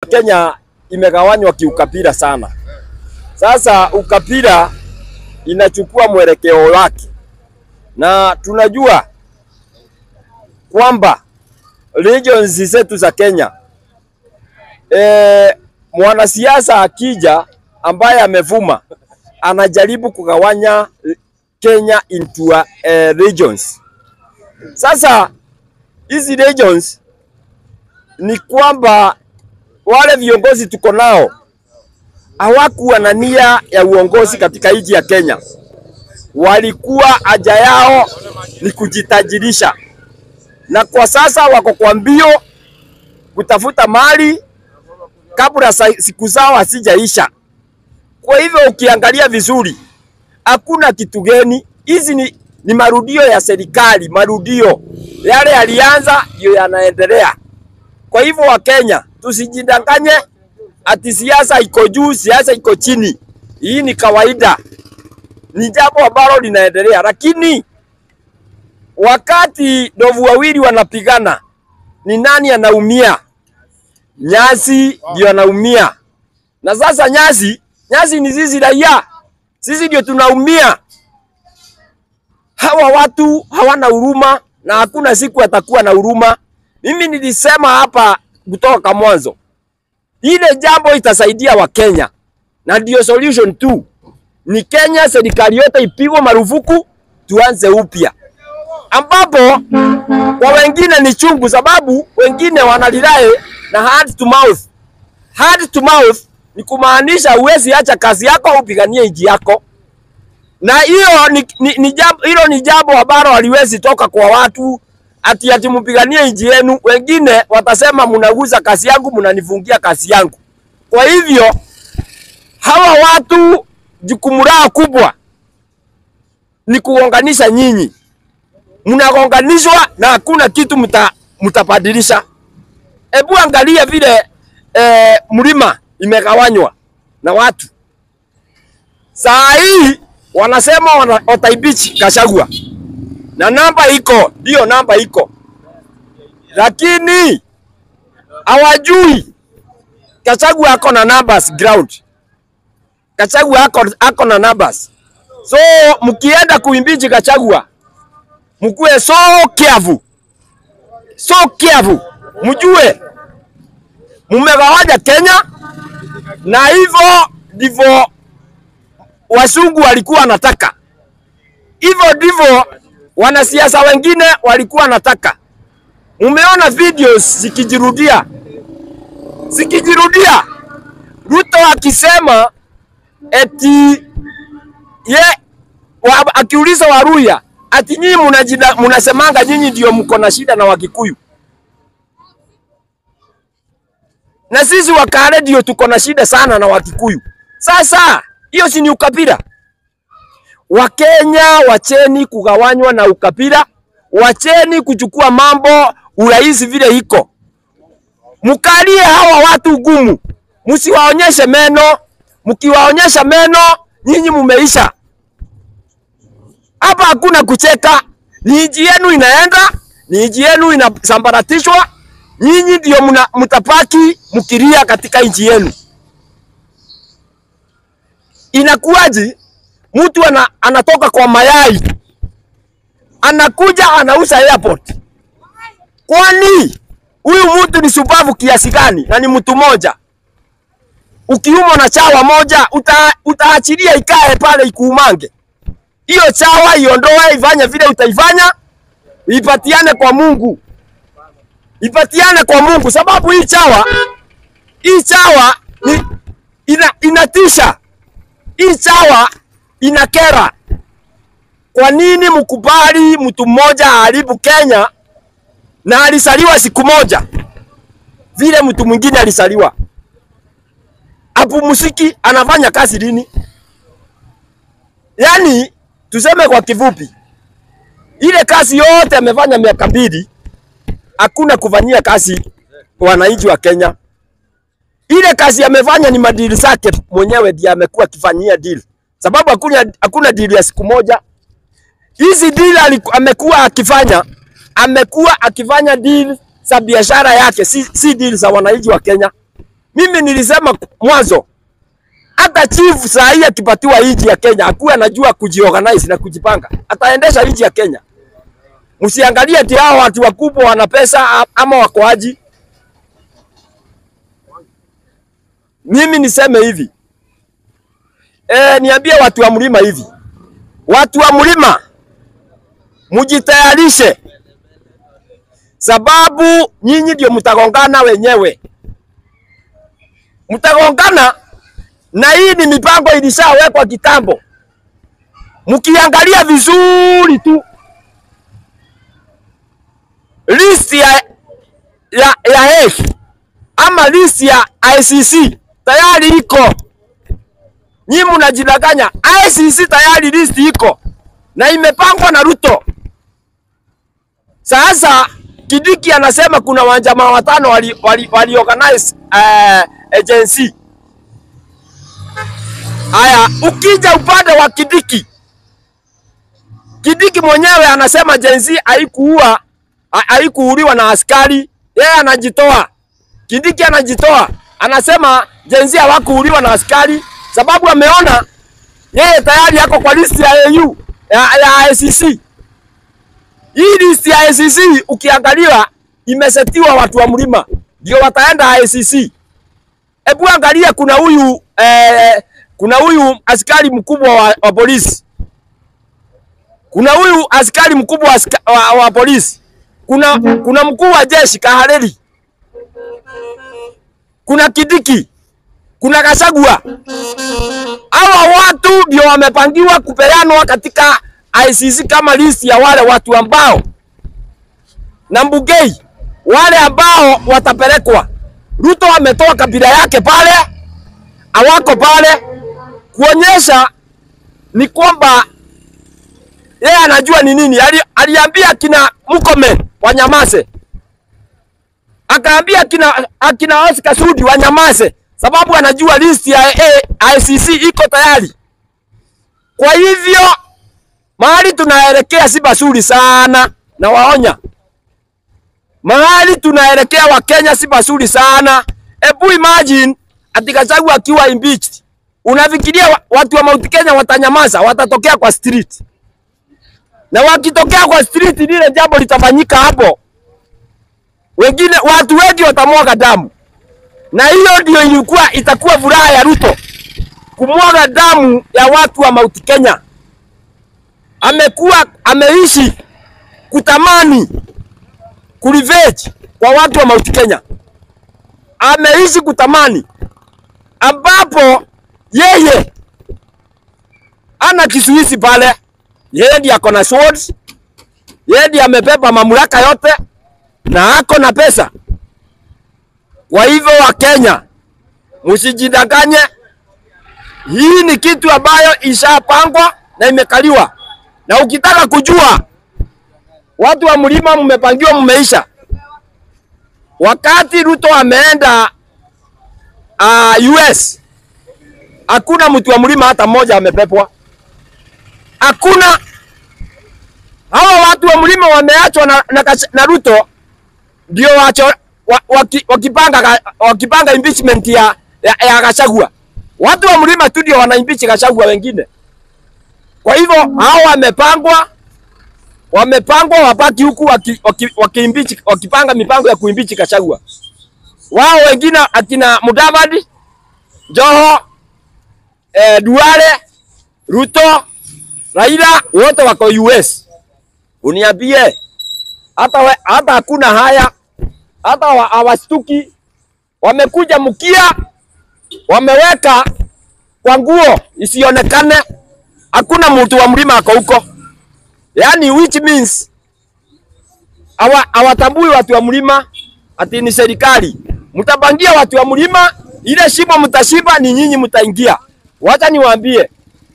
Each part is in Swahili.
Kenya imegawanywa kiukabila sana. Sasa ukabila inachukua mwelekeo wake, na tunajua kwamba regions zetu za Kenya e, mwanasiasa akija ambaye amevuma anajaribu kugawanya Kenya into uh, regions. Sasa hizi regions ni kwamba wale viongozi tuko nao hawakuwa na nia ya uongozi katika nchi ya Kenya. Walikuwa haja yao ni kujitajirisha, na kwa sasa wako kwa mbio kutafuta mali kabla siku zao hazijaisha. Kwa hivyo ukiangalia vizuri, hakuna kitu geni. Hizi ni, ni marudio ya serikali, marudio yale yalianza ndio yanaendelea. Kwa hivyo Wakenya tusijidanganye ati siasa iko juu, siasa iko chini. Hii ni kawaida, ni jambo ambalo linaendelea, lakini wakati ndovu wawili wanapigana, ni nani anaumia? Nyasi ndio anaumia. Na sasa nyasi, nyasi ni sisi raia, sisi ndio tunaumia. Hawa watu hawana huruma na hakuna siku atakuwa na huruma. Mimi nilisema hapa kutoka mwanzo, ile jambo itasaidia Wakenya na ndio solution tu ni Kenya, serikali yote ipigwe marufuku, tuanze upya, ambapo kwa wengine ni chungu, sababu wengine wanalilae na hand to mouth. Hand to mouth ni kumaanisha uwezi acha kazi yako upiganie nchi yako, na hiyo ni, ni, ni jambo hilo ni jambo ambalo haliwezi toka kwa watu ati ati mpiganie nchi yenu. Wengine watasema mnaguza kazi yangu, mnanifungia kazi yangu. Kwa hivyo hawa watu jukumu lao kubwa ni kuunganisha nyinyi, mnagonganishwa na hakuna kitu mta, mtabadilisha. Hebu angalia vile e, mlima imegawanywa na watu. Saa hii wanasema wana, wataibichi Gachagua na namba iko, ndio namba iko, lakini hawajui Gachagua ako na numbers ground. Gachagua ako, ako na numbers. So mkienda kuimbichi Gachagua mkuwe so careful. So careful. Mjue mumegawanya Kenya na hivyo ndivyo wasungu walikuwa wanataka. Hivyo ndivyo wanasiasa wengine walikuwa wanataka. Mumeona videos zikijirudia zikijirudia, Ruto akisema eti ye wa, akiuliza Waruya ati nyinyi munasemanga nyinyi ndio mko na shida na Wakikuyu, na sisi Wakale ndio tuko na shida sana na Wakikuyu. Sasa hiyo si ni ukabila? Wakenya wacheni kugawanywa na ukabila, wacheni kuchukua mambo urahisi vile iko. Mkalie hawa watu gumu, msiwaonyeshe meno. Mkiwaonyesha meno, nyinyi mumeisha. Hapa hakuna kucheka, ni nchi yenu inaenda, ni nchi yenu inasambaratishwa. Nyinyi ndio mtapaki mkilia katika nchi yenu. Inakuwaje? Mtu ana, anatoka kwa mayai anakuja anauza airport. Kwani huyu mtu ni subavu kiasi gani? Na ni mtu moja. Ukiumwa na chawa moja uta, utaachilia ikae pale ikuumange. Hiyo chawa iondoe, ifanye vile utaifanya, ipatiane kwa Mungu, ipatiane kwa Mungu, sababu hii chawa hii chawa ni, ina, inatisha. Hii chawa inakera. Kwa nini mkubali mtu mmoja aharibu Kenya na alisaliwa siku moja vile mtu mwingine alisaliwa? Apumziki, anafanya kazi lini? Yaani tuseme kwa kifupi, ile kazi yote amefanya miaka mbili, hakuna kufanyia kazi wananchi wa Kenya. Ile kazi amefanya ni madili zake mwenyewe ndiye amekuwa akifanyia deal, sababu hakuna hakuna deal ya siku moja. Hizi deal amekuwa akifanya, amekuwa akifanya deal za biashara yake, si, si deal za wananchi wa Kenya. Mimi nilisema mwanzo, hata chief saa hii akipatiwa nchi ya Kenya akuwe anajua kujiorganize na kujipanga, ataendesha nchi ya Kenya. Msiangalie ati hao watu wakubwa wana pesa ama wakoaji. Mimi niseme hivi e, niambie watu wa mlima hivi, watu wa mlima mujitayarishe, sababu nyinyi ndio mtagongana wenyewe, mtagongana na hii ni mipango ilishawekwa kitambo. Mkiangalia vizuri tu list ya ya, ya Hague ama list ya ICC tayari iko. Nyinyi mnajidanganya, ICC tayari list iko na imepangwa na Ruto. Sasa Kidiki anasema kuna wanjamaa watano wali, wali, wali organize uh, agency. Haya, ukija upande wa Kidiki, Kidiki mwenyewe anasema agency haikuua haikuuliwa na askari, yeye anajitoa. Kidiki anajitoa, anasema jenzi hawakuuliwa na askari sababu ameona yeye tayari yako kwa listi ya AU ya, ya ICC. Hii listi ya ICC ukiangalia imesetiwa watu wa mlima ndio wataenda ICC. Hebu angalia, kuna huyu eh, kuna huyu askari mkubwa wa, wa polisi, kuna huyu askari mkubwa wa, wa, wa polisi kuna, kuna mkuu wa jeshi Kahareri, kuna Kidiki, kuna Gachagua. Hawa watu ndio wamepangiwa kupeanwa katika ICC kama listi ya wale watu ambao na Mbugei, wale ambao watapelekwa. Ruto ametoa kabila yake pale, awako pale kuonyesha ni kwamba yeye anajua ni nini. Ali, aliambia kina Murkomen wanyamaze, akaambia kina akina Oscar Sudi wanyamaze, sababu anajua list ya ICC iko tayari. Kwa hivyo mahali tunaelekea si basuri sana, na waonya mahali tunaelekea Wakenya si basuri sana. Ebu imagine ati Gachagua akiwa impeached, unafikiria watu wa Mount Kenya watanyamaza? Watatokea kwa street na wakitokea kwa street, lile jambo litafanyika hapo, wengine watu wengi watamwaga damu, na hiyo ndio ilikuwa itakuwa furaha ya Ruto, kumwaga damu ya watu wa Mount Kenya. Amekuwa ameishi kutamani kurevenge kwa watu wa Mount Kenya, ameishi kutamani ambapo yeye ana kisuizi pale yeye ndiye ako na swords, yeye ndiye amebeba mamlaka yote na ako na pesa. Kwa hivyo Wakenya, msijidanganye, hii ni kitu ambayo ishapangwa na imekaliwa, na ukitaka kujua watu wa mlima mmepangiwa, mmeisha. Wakati Ruto ameenda uh, US, hakuna mtu wa mlima hata mmoja amepepwa hakuna. Hawa watu wa mlima wameachwa na, na, na Ruto ndio wacho wa, waki, wakipanga, wakipanga impeachment ya, ya, ya Gachagua. Watu wa mlima tu ndio wana impeach Gachagua wengine. Kwa hivyo hao wamepangwa wamepangwa wabaki huku waki, waki, waki impeach, wakipanga mipango ya kuimpeach Gachagua. Wao wengine akina Mudavadi, Joho, eh, Duale, Ruto Raila wote wako US. Uniambie hata we, hata hakuna haya, hata hawastuki. Wamekuja mkia, wameweka kwa nguo isionekane. Hakuna mtu wa mlima ako huko, yani which means hawatambui watu wa mlima ati ni serikali. Mtapangia watu wa mlima, ile shimo mtashiba, ni nyinyi mtaingia. Wacha niwaambie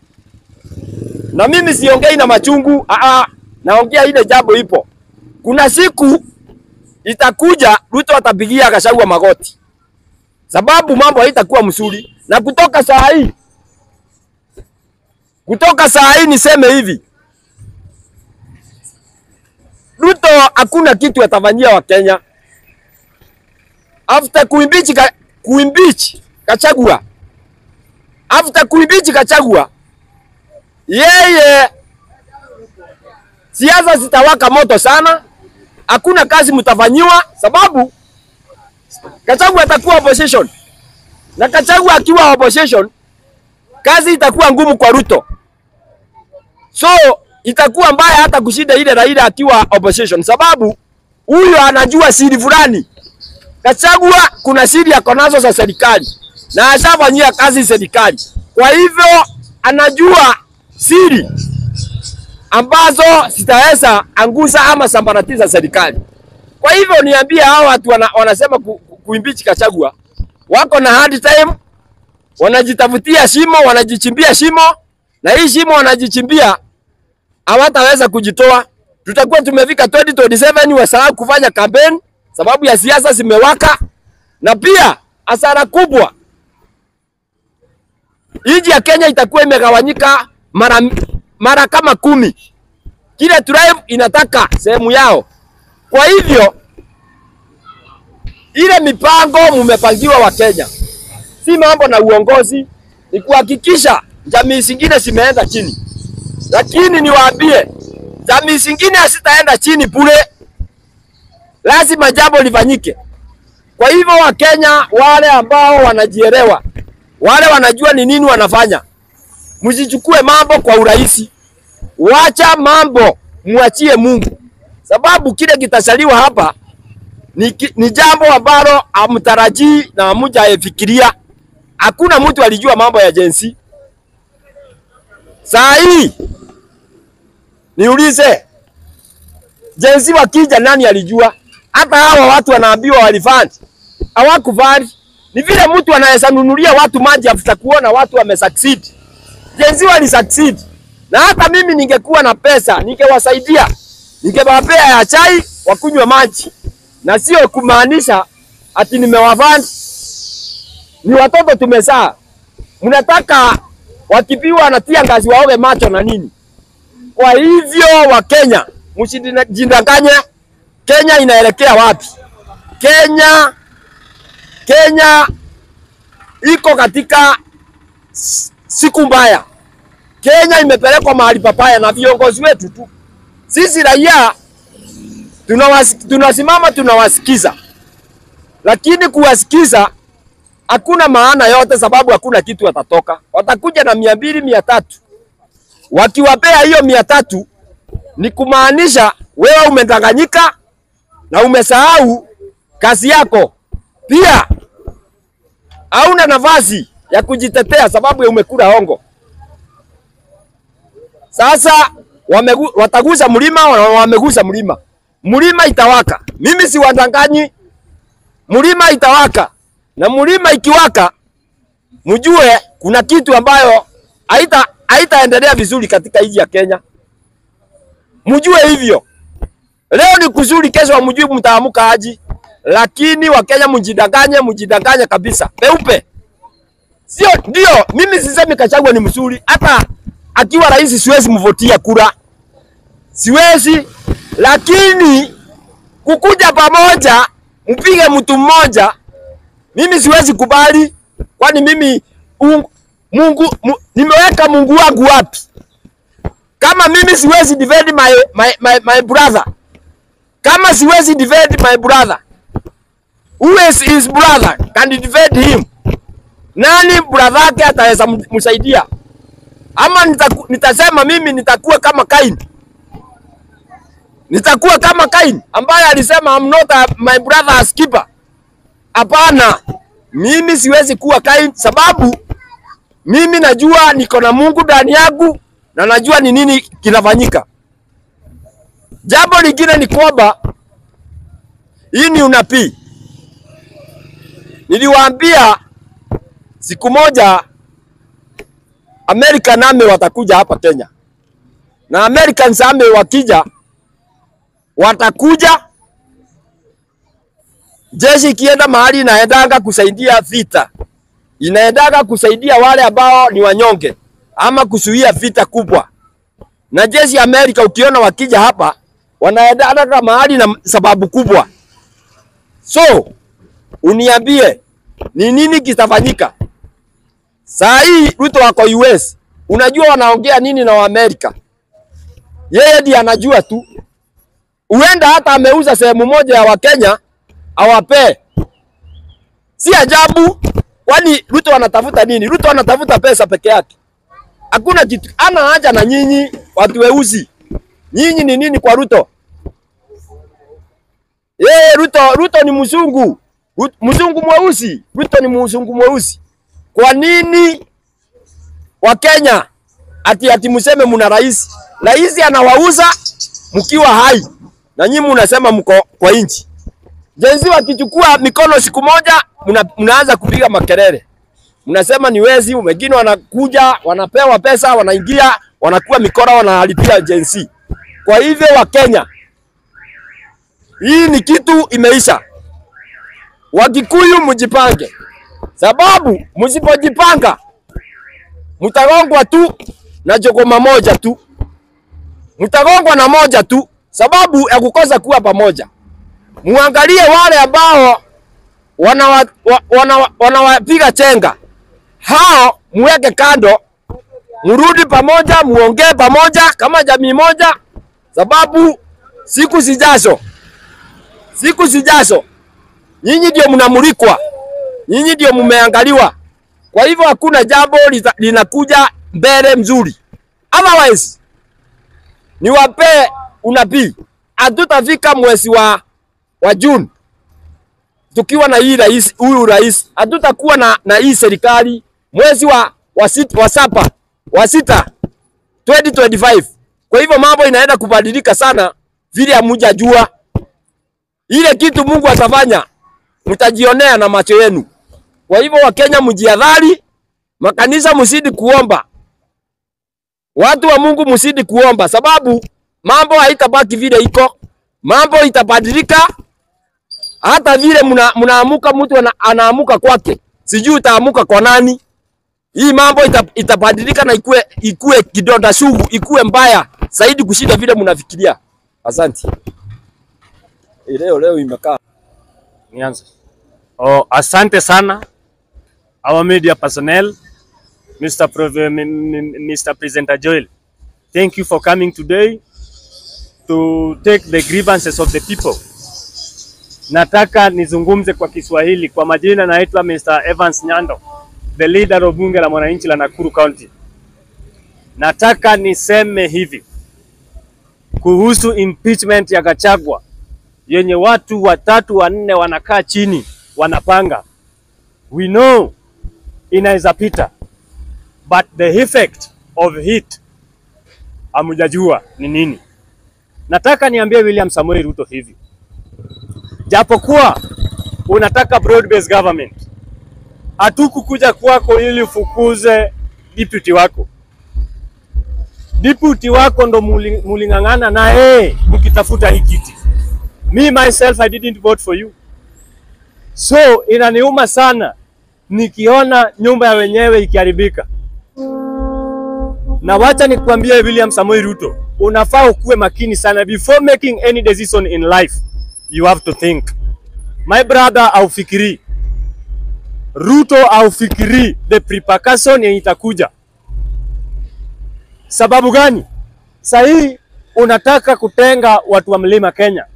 na mimi siongei na machungu aa, naongea ile jambo ipo. Kuna siku itakuja Ruto atapigia Gachagua magoti, sababu mambo haitakuwa mzuri. Na kutoka saa hii, kutoka saa hii niseme hivi, Ruto hakuna kitu atafanyia Wakenya after kuimbichi kuimpeach Gachagua. After kuimpeach Gachagua, yeye siasa zitawaka moto sana, hakuna kazi mtafanyiwa, sababu Gachagua atakuwa opposition, na Gachagua akiwa opposition, kazi itakuwa ngumu kwa Ruto, so itakuwa mbaya hata kushinda ile Raila akiwa opposition, sababu huyo anajua siri fulani. Gachagua kuna siri yako nazo za serikali na ashafanyia kazi serikali, kwa hivyo anajua siri ambazo zitaweza anguza ama sambaratiza serikali. Kwa hivyo niambie hao watu wana, wanasema ku, ku, kuimpeach Gachagua wako na hard time, wanajitafutia shimo, wanajichimbia shimo, na hii shimo wanajichimbia hawataweza kujitoa. Tutakuwa tumefika 2027 wasahau kufanya campaign sababu ya siasa zimewaka, na pia hasara kubwa, nchi ya Kenya itakuwa imegawanyika mara mara kama kumi. Kila tribe inataka sehemu yao. Kwa hivyo ile mipango mumepangiwa wa Kenya, si mambo na uongozi, ni kuhakikisha jamii zingine zimeenda chini. Lakini niwaambie, jamii zingine hazitaenda chini bure, lazima jambo lifanyike. Kwa hivyo Wakenya wale ambao wanajielewa, wale wanajua ni nini wanafanya, msichukue mambo kwa urahisi. Wacha mambo, mwachie Mungu, sababu kile kitasaliwa hapa ni, ki- ni jambo ambalo hamtarajii na hamujafikiria. Hakuna mtu alijua mambo ya jensi. Saa hii niulize, jensi wakija, nani alijua? Hata hawa watu wanaambiwa walifanya, hawakufanya. Ni vile mtu anaweza nunulia watu maji after kuona watu wamesucceed. Jensi wali succeed, na hata mimi ningekuwa na pesa ningewasaidia, ningewapea ya chai wakunywe maji, na sio kumaanisha ati nimewafanya. Ni watoto tumezaa, mnataka wakipiwa wanatia ngazi waoge macho na nini? Kwa hivyo Wakenya, msijidanganye. Kenya inaelekea wapi? Kenya, Kenya iko katika s- siku mbaya. Kenya imepelekwa mahali papaya na viongozi wetu tu. Sisi raia tunawas- tunasimama tunawasikiza, lakini kuwasikiza hakuna maana yote, sababu hakuna kitu watatoka. Watakuja na mia mbili mia tatu wakiwapea hiyo mia tatu ni kumaanisha wewe umedanganyika na umesahau kazi yako. Pia hauna nafasi ya kujitetea sababu ya umekula hongo. Sasa wamegu, watagusa mlima, wa- wamegusa mlima, mlima itawaka. Mimi si wadanganyi, mlima itawaka, na mlima ikiwaka, mjue kuna kitu ambayo haita haitaendelea vizuri katika nchi ya Kenya. Mjue hivyo. Leo ni kuzuri, kesho hamjui mtaamuka aji, lakini Wakenya mjidanganye, mjidanganye kabisa peupe. Sio ndio? Mimi sisemi Gachagua ni mzuri, hata akiwa rais siwezi mvotia kura, siwezi. Lakini kukuja pamoja mpige mtu mmoja, mimi siwezi kubali, kwani mimi un, Mungu mu, nimeweka Mungu wangu wapi? Kama mimi siwezi defend my, my, my, my brother, kama siwezi defend my brother, who is his brother can defend him? Nani brother yake ataweza м- msaidia? Ama nitaku, nitasema mimi nitakuwa kama Kain, nitakuwa kama Kain ambaye alisema I'm not a, my brother's keeper. Hapana, mimi siwezi kuwa Kain sababu mimi najua niko na Mungu ndani yangu na najua ni nini kinafanyika. Jambo lingine ni kwamba hii ni unabii. Niliwaambia siku moja American Army watakuja hapa Kenya, na American Army wakija, watakuja jeshi ikienda mahali inaendaga kusaidia vita, inaendaga kusaidia wale ambao ni wanyonge ama kuzuia vita kubwa. Na jeshi ya Amerika ukiona wakija hapa wanaendaga mahali na sababu kubwa. So uniambie ni nini kitafanyika. Saa hii Ruto wako US, unajua wanaongea nini na Waamerika? Yeye ndiye anajua tu, huenda hata ameuza sehemu moja ya Wakenya awapee. Si ajabu, kwani Ruto anatafuta nini? Ruto anatafuta pesa peke yake, hakuna kitu. Ana haja na nyinyi watu weusi. Nyinyi ni nini kwa Ruto? Yeye Ruto, Ruto ni mzungu, Ru- mzungu mweusi. Ruto ni mzungu mweusi. Kwa nini Wakenya ati ati mseme mna rais? Rais anawauza mkiwa hai na nyinyi mnasema mko kwa inchi. Jenzi wakichukua mikono siku moja mna, mnaanza kupiga makelele. Mnasema ni wezi, wengine wanakuja wanapewa pesa, wanaingia wanakuwa mikora, wanalipia jenzi. Kwa hivyo Wakenya, hii ni kitu imeisha. Wakikuyu mjipange, sababu msipojipanga mtagongwa tu na jogoma moja tu, mtagongwa na moja tu, sababu ya kukosa kuwa pamoja. Muangalie wale ambao wanawapiga wa, wana, wanawapiga chenga, hao muweke kando, mrudi pamoja, muongee pamoja kama jamii moja, sababu siku zijazo, siku zijazo nyinyi ndio mnamulikwa, nyinyi ndio mmeangaliwa. Kwa hivyo hakuna jambo lita- linakuja mbele mzuri, otherwise niwapee unabii, hatutafika mwezi wa, wa Juni tukiwa na hii rais, huyu rais, hatutakuwa na, na hii serikali mwezi wa, wa, sit, wa saba wa sita 2025. Kwa hivyo mambo inaenda kubadilika sana vile hamujajua. Ile kitu Mungu atafanya mtajionea na macho yenu. Kwa hivyo Wakenya mjihadhari, makanisa msidi kuomba, watu wa Mungu msidi kuomba, sababu mambo haitabaki vile iko, mambo itabadilika. Hata vile mna, mnaamuka mtu ana, anaamuka kwake, sijui utaamuka kwa nani. Hii mambo ita, itabadilika na ikue, ikue kidonda sugu, ikue mbaya zaidi kushinda vile mnafikiria. Asante. Eh, Leo leo imekaa Nianze. Oh, asante sana our media personnel, Mr. Prov- M- M- Mr. Presenter Joel. Thank you for coming today to take the grievances of the people. Nataka nizungumze kwa Kiswahili. Kwa majina naitwa Mr. Evans Nyando, the leader of bunge la mwananchi la Nakuru County. Nataka niseme hivi kuhusu impeachment ya Gachagua yenye watu watatu wanne wanakaa chini wanapanga. We know inaweza pita, but the effect of it hamujajua ni nini. Nataka niambie William Samoei Ruto hivi, japokuwa unataka broad based government, hatukukuja kwako ili ufukuze deputy wako. Deputy wako ndo muli- muling'ang'ana naye mkitafuta hii kiti. Me myself I didn't vote for you. So inaniuma sana nikiona nyumba ya wenyewe ikiharibika. Na wacha nikwambie William Samoei Ruto, unafaa ukuwe makini sana before making any decision in life. You have to think. My brother, aufikiri Ruto aufikiri the repercussion yenye itakuja. Sababu gani? Sahii unataka kutenga watu wa mlima Kenya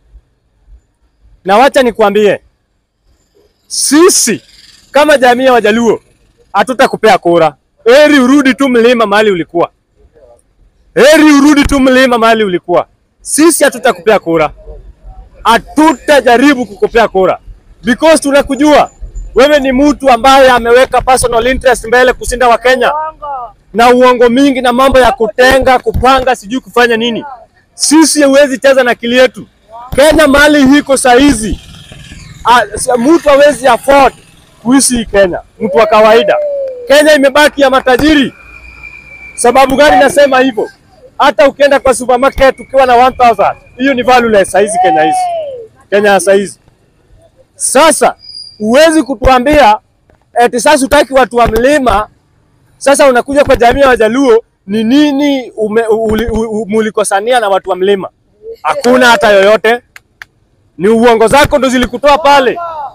na wacha nikwambie, sisi kama jamii ya Wajaluo hatutakupea kura. Heri urudi tu mlima mahali ulikuwa, heri urudi tu mlima mahali ulikuwa. Sisi hatutakupea kura, hatutajaribu kukupea kura because tunakujua wewe ni mtu ambaye ameweka personal interest mbele kushinda Wakenya na uongo mingi na mambo ya kutenga, kupanga, sijui kufanya nini. Sisi huwezi cheza na akili yetu. Kenya mahali hiko saa hizi ah, sa- mtu hawezi afford kuishi hii Kenya, mtu wa kawaida. Kenya imebaki ya matajiri. Sababu gani nasema hivyo? Hata ukienda kwa supermarket ukiwa na 1000 hiyo ni valueless saa hizi Kenya hizi, Kenya ya saa hizi. Sasa huwezi kutuambia eti sasa utaki watu wa mlima sasa unakuja kwa jamii ya Wajaluo, ni nini ume- uli- u- u- mulikosania na watu wa mlima? Hakuna hata yoyote, ni uongo zako ndo zilikutoa pale.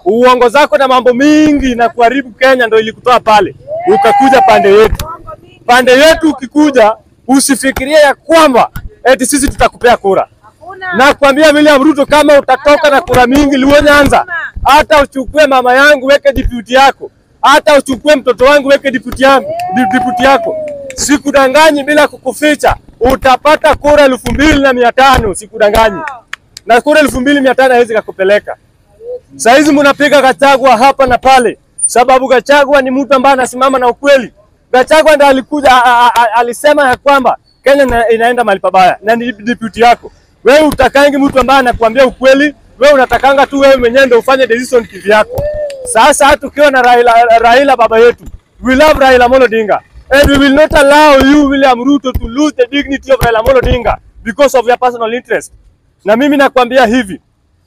Uongo zako na mambo mingi na kuharibu Kenya ndio ilikutoa pale, ukakuja pande yetu. Pande yetu ukikuja, usifikirie ya kwamba eti sisi tutakupea kura. Na kuambia William Ruto, kama utatoka na kura mingi Luo Nyanza, hata uchukue mama yangu weke deputy yako, hata uchukue mtoto wangu weke deputy yangu di- deputy yako, sikudanganyi bila kukuficha, utapata kura elfu mbili na mia tano sikudanganyi, na kura elfu mbili mia tano haiwezi kakupeleka. Saizi mnapiga Gachagua hapa na pale, sababu Gachagua ni mtu ambaye anasimama na ukweli. Gachagua ndiye alikuja a, a, a, alisema ya kwamba Kenya ina, inaenda mahali pabaya na ni deputy yako. Wewe utakangi mtu ambaye anakuambia ukweli, wewe unatakanga tu wewe mwenyewe ndio ufanye decision kivyako. Sasa hata ukiwa na Raila, Raila baba yetu, we love Raila Amolo Odinga and we will not allow you William Ruto to lose the dignity of Raila Amolo Odinga because of your personal interest. Na mimi nakwambia hivi,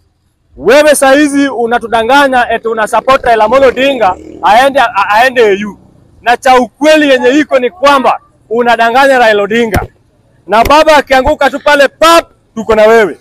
wewe saa hizi unatudanganya eti una support Raila Amolo Odinga aende a- aende AU, na cha ukweli yenye iko ni kwamba unadanganya Raila Odinga, na baba akianguka tu pale pap, tuko na wewe.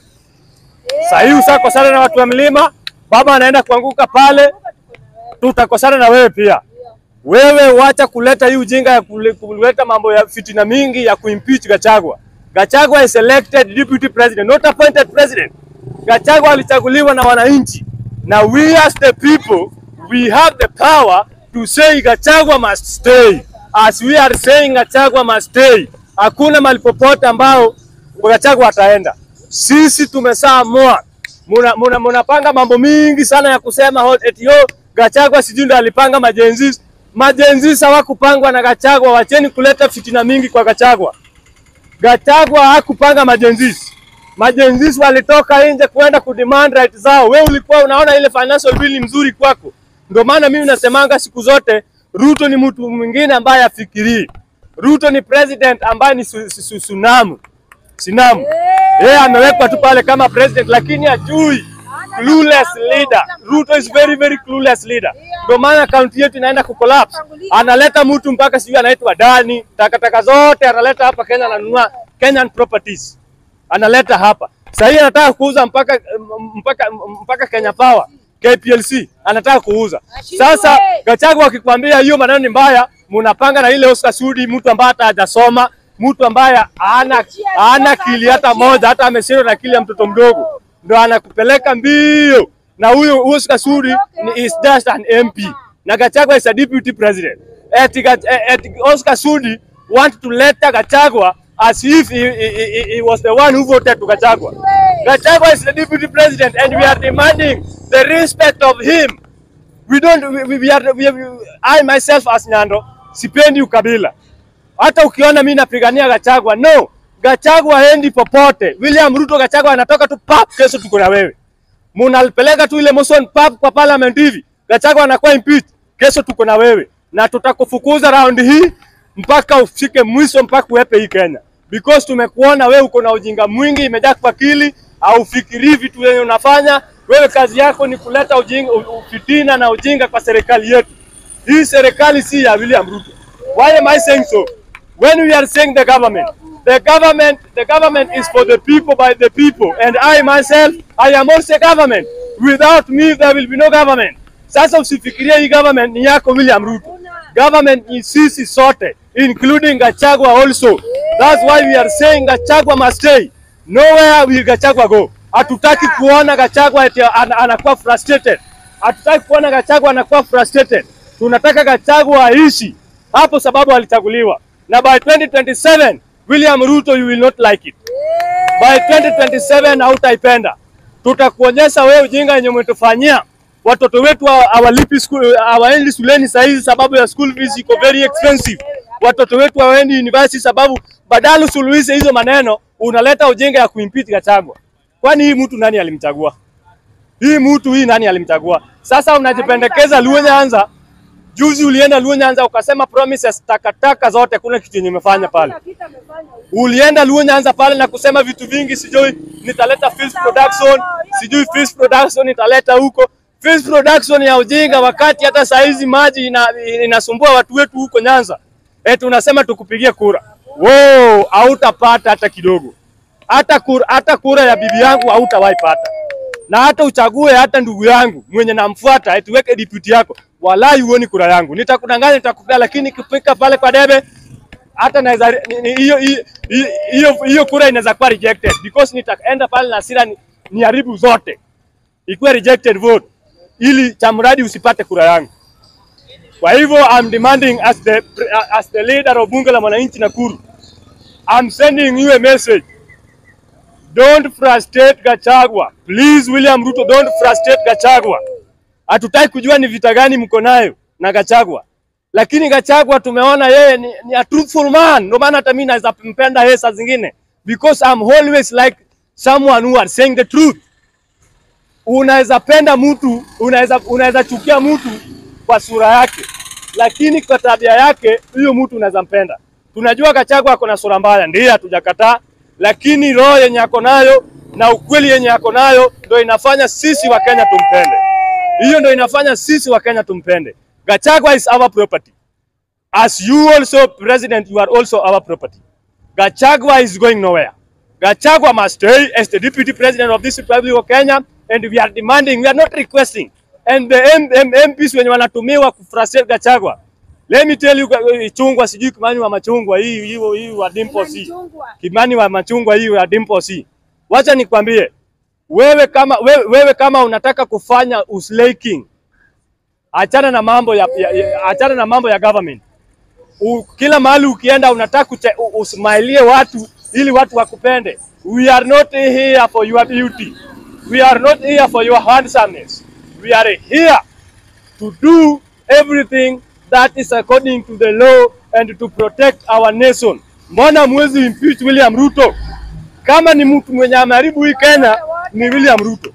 Saa hii usakosana na watu wa mlima, baba anaenda kuanguka pale, tutakosana na wewe pia. Wewe wacha kuleta hii ujinga ya kule- kuleta mambo ya fitina mingi ya kuimpeach Gachagua. Gachagua is elected deputy president, not appointed president. Gachagua alichaguliwa na wananchi, na we as the people we have the power to say Gachagua must stay. As we are saying Gachagua must stay, hakuna mahali popote ambao Gachagua ataenda. Sisi tumesaamua muna, muna, munapanga mambo mingi sana ya kusema ho- eti yo Gachagua sijui ndo alipanga majenzis. Majenzis hawakupangwa na Gachagua, wacheni kuleta fitina mingi kwa Gachagua. Gachagua hakupanga majenzis. Majenzis walitoka nje kwenda kudemand right zao. Wewe ulikuwa unaona ile financial bill mzuri kwako. Ndio maana mimi nasemanga siku zote Ruto ni mtu mwingine ambaye afikirii. Ruto ni president ambaye ni su, su, su, sunamu. Sinamu. Yeye amewekwa tu pale kama president lakini hajui clueless leader. Ruto is very very clueless leader. Ndio maana kaunti yetu inaenda kucollapse. Analeta mtu mpaka sijui anaitwa Dani, takataka zote analeta hapa Kenya, ananunua Kenyan properties analeta hapa. Sasa hii anataka kuuza mpaka mpaka mpaka Kenya Power KPLC anataka kuuza. Sasa Gachagua akikwambia hiyo maneno ni mbaya, mnapanga na ile Oscar Sudi, mtu ambaye hata hajasoma, mtu ambaye hana hana akili hata moja, hata ameshindwa na akili ya mtoto mdogo, ndo anakupeleka mbio. Na huyo Oscar Sudi ni is just an MP na Gachagua is a deputy president. Eti, Gach- eti Oscar Sudi want to let Gachagua as if he, he, he, he was the one who voted to Gachagua. Gachagua is the deputy president and we are demanding the respect of him. We don't, we, we are, we, we, I myself as Nyando, sipendi ukabila. Hata ukiona mimi napigania Gachagua, no. Gachagua haendi popote. William Ruto Gachagua anatoka tu pap, kesho tuko na wewe. Munapeleka tu ile motion pap kwa parliament hivi. Gachagua anakuwa impeached, kesho tuko na wewe. Na tutakufukuza round hii mpaka ufike mwisho mpaka uepe hii Kenya. Because tumekuona wewe uko na ujinga mwingi imejaa kwa akili, haufikirii vitu yenye unafanya. Wewe kazi yako ni kuleta ujinga, u- ufitina na ujinga kwa serikali yetu. Hii serikali si ya William Ruto. Why am I saying so? When we are saying the government, the government, the government is for the people by the people, and I myself, I am also a government. Without me, there will be no government. Sasa usifikirie hii government ni yako William Ruto. Government ni sisi sote, including Gachagua also. That's why we are saying Gachagua must stay. Nowhere will Gachagua go. Hatutaki kuona Gachagua eti an, anakuwa frustrated. Hatutaki kuona Gachagua anakuwa frustrated. Tunataka Gachagua aishi hapo, sababu alichaguliwa, na by 2027 William Ruto, you will not like it. By 2027 hautaipenda. Tutakuonyesha wewe ujinga yenye umetufanyia. Watoto wetu hawa- hawalipi school, hawaendi shuleni saa hizi sababu ya school fees iko very expensive. Watoto wetu hawaendi university sababu badala usuluhishe hizo maneno unaleta ujinga ya kuimpeach Gachagua. Kwani hii mtu nani alimchagua? Hii mtu hii nani alimchagua? Sasa unajipendekeza Luo Nyanza. Juzi ulienda Luo Nyanza ukasema promises takataka zote, kuna kitu yenye umefanya pale. Ulienda Luo Nyanza pale na kusema vitu vingi, sijui nitaleta fish production, sijui fish production nitaleta huko fish production ya ujinga, wakati hata saa hizi maji ina, inasumbua watu wetu huko Nyanza. Eti unasema tukupigie kura. Wow, hautapata hata kidogo. Hata kura, hata kura ya bibi yangu hautawahi pata. na hata uchague hata ndugu yangu mwenye namfuata eti weke deputy yako, walai huoni kura yangu. Nitakudanganya, nitakupea, lakini kifika pale kwa debe hata naweza ni- ni- hiyo hiyo- hiyo hiyo kura inaweza kuwa rejected because nitaenda pale na hasira ni- niharibu zote, ikuwe rejected vote ili chamradi usipate kura yangu. Kwa hivyo I'm demanding as the as the leader of bunge la mwananchi Nakuru, I'm sending you a message. Don't frustrate Gachagua. Please William Ruto, don't frustrate Gachagua. Hatutaki kujua ni vita gani mko nayo na Gachagua. Lakini Gachagua tumeona yeye ni, ni a truthful man. Ndio maana hata mimi naweza mpenda yeye saa zingine because I'm always like someone who are saying the truth. Unaweza penda mtu, unaweza unaweza chukia mtu kwa sura yake, lakini kwa tabia yake huyo mtu unaweza mpenda. Tunajua Gachagua ako na sura mbaya, ndiyo hatujakataa, lakini roho yenye ako nayo na ukweli yenye ako nayo ndio inafanya sisi wa Kenya tumpende. Hiyo ndio inafanya sisi wa Kenya tumpende. Gachagua is our property. As you also president, you are also our property. Gachagua is going nowhere. Gachagua must stay as the deputy president of this Republic of Kenya and we are demanding, we are not requesting. And the M M MPs wenye wanatumiwa kufrustrate Gachagua. Let me tell you, uh, chungwa sijui Kimani wa machungwa hii hii hii wa Dimpo si. Kimani wa machungwa hii ya Dimpo si. Wacha nikwambie, wewe kama wewe, wewe kama unataka kufanya uslaking, achana na mambo ya, ya, ya achana na mambo ya government. U, kila mahali ukienda unataka kuche- u- usmailie watu ili watu wakupende. We are not here for your beauty. We are not here for your handsomeness. We are here to do everything that is according to the law and to protect our nation. Mbona mwezi impeach William Ruto? Kama ni mtu mwenye ameharibu hii Kenya ni William Ruto.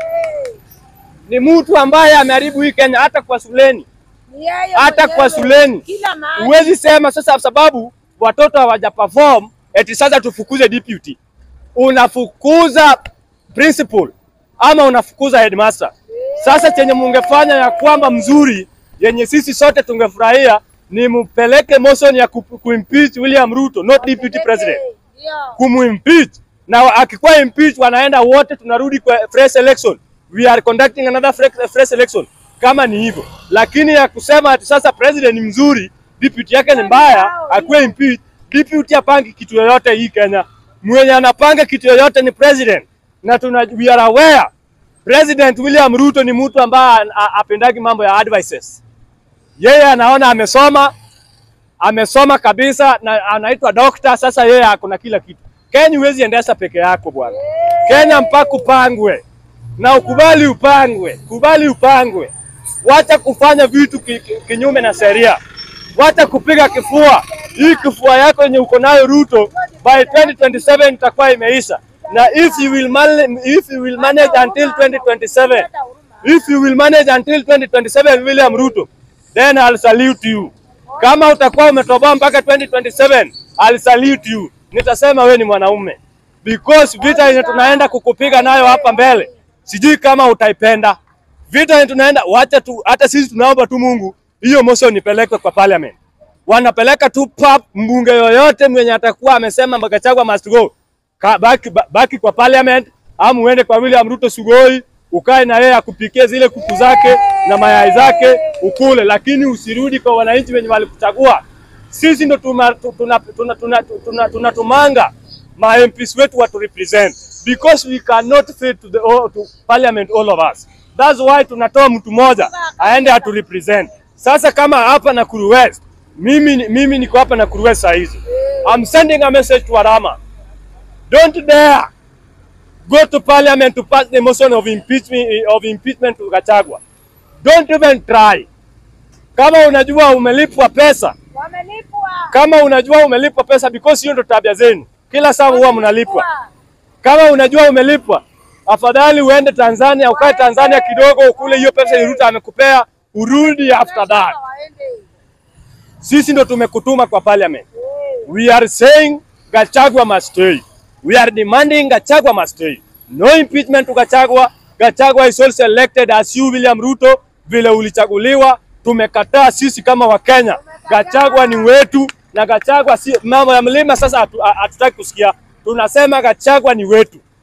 Ni mtu ambaye ameharibu hii Kenya hata kwa shuleni. Hata kwa shuleni. Kila mahali. Huwezi sema sasa sababu watoto hawaja perform eti sasa tufukuze deputy. Unafukuza principal ama unafukuza headmaster. Sasa chenye mungefanya ya kwamba mzuri yenye sisi sote tungefurahia ni mpeleke motion ya ku- kuimpeach William Ruto, not deputy president Ndio. kumimpeach na akikuwa impeach wanaenda wote, tunarudi kwa fresh election. We are conducting another fresh, fresh election kama ni hivyo, lakini ya kusema ati sasa president ni mzuri, deputy yake ni mbaya, akuwe impeach. Deputy apangi kitu yoyote hii Kenya, mwenye anapanga kitu yoyote ni president, na tuna, we are aware President William Ruto ni mtu ambaye a- apendagi mambo ya advices. Yeye anaona amesoma, amesoma kabisa na anaitwa dokta. Sasa yeye ako na kila kitu. Kenya huwezi endesha peke yako bwana. Kenya mpaka upangwe na ukubali upangwe, kubali upangwe. Wacha kufanya vitu ki, ki, kinyume na sheria, wacha kupiga kifua. Hii kifua yako yenye uko nayo Ruto, by 2027 itakuwa imeisha, na if you will manage, if you will manage until 2027 if you will manage until 2027 William Ruto, then I'll salute you. Kama utakuwa umetoboa mpaka 2027, I'll salute you. Nitasema we ni mwanaume because vita yenye tunaenda kukupiga nayo hapa mbele, sijui kama utaipenda vita yenye tunaenda. Wacha tu, hata sisi tunaomba tu Mungu hiyo motion ipelekwe kwa parliament. Wanapeleka tu pap, mbunge yoyote mwenye atakuwa amesema Gachagua must go Ka, baki, ba- baki kwa parliament ama uende kwa William Ruto Sugoi ukae na yeye akupikie zile kuku zake na mayai zake ukule, lakini usirudi kwa wananchi wenye walikuchagua. Sisi ndo tunatumanga tuna, tuna, tuna, tuna, tuna, tuna ma MPs wetu watu represent because we cannot fit to the all, to parliament all of us. That's why tunatoa mtu mmoja aende atu represent. Sasa kama hapa Nakuru West, mimi ni- mimi niko hapa Nakuru West saa hizi. I'm sending a message to Arama. Don't dare go to parliament to pass the motion of impeachment of impeachment to Gachagua. Don't even try. Kama unajua umelipwa pesa, Wamelipwa. kama unajua umelipwa pesa because hiyo ndo tabia zenu. Kila saa huwa mnalipwa. Kama unajua umelipwa, afadhali uende Tanzania, ukae Tanzania kidogo, ukule hiyo pesa yenye Ruto amekupea, urudi after that. Waende. Sisi ndo tumekutuma kwa parliament. We are saying Gachagua must stay. We are demanding Gachagua must stay. No impeachment to Gachagua. Gachagua is also elected as you William Ruto, vile ulichaguliwa. Tumekataa sisi kama Wakenya. Gachagua ni wetu na Gachagua si mambo ya mlima. Sasa hatu- ha- hatutaki kusikia, tunasema Gachagua ni wetu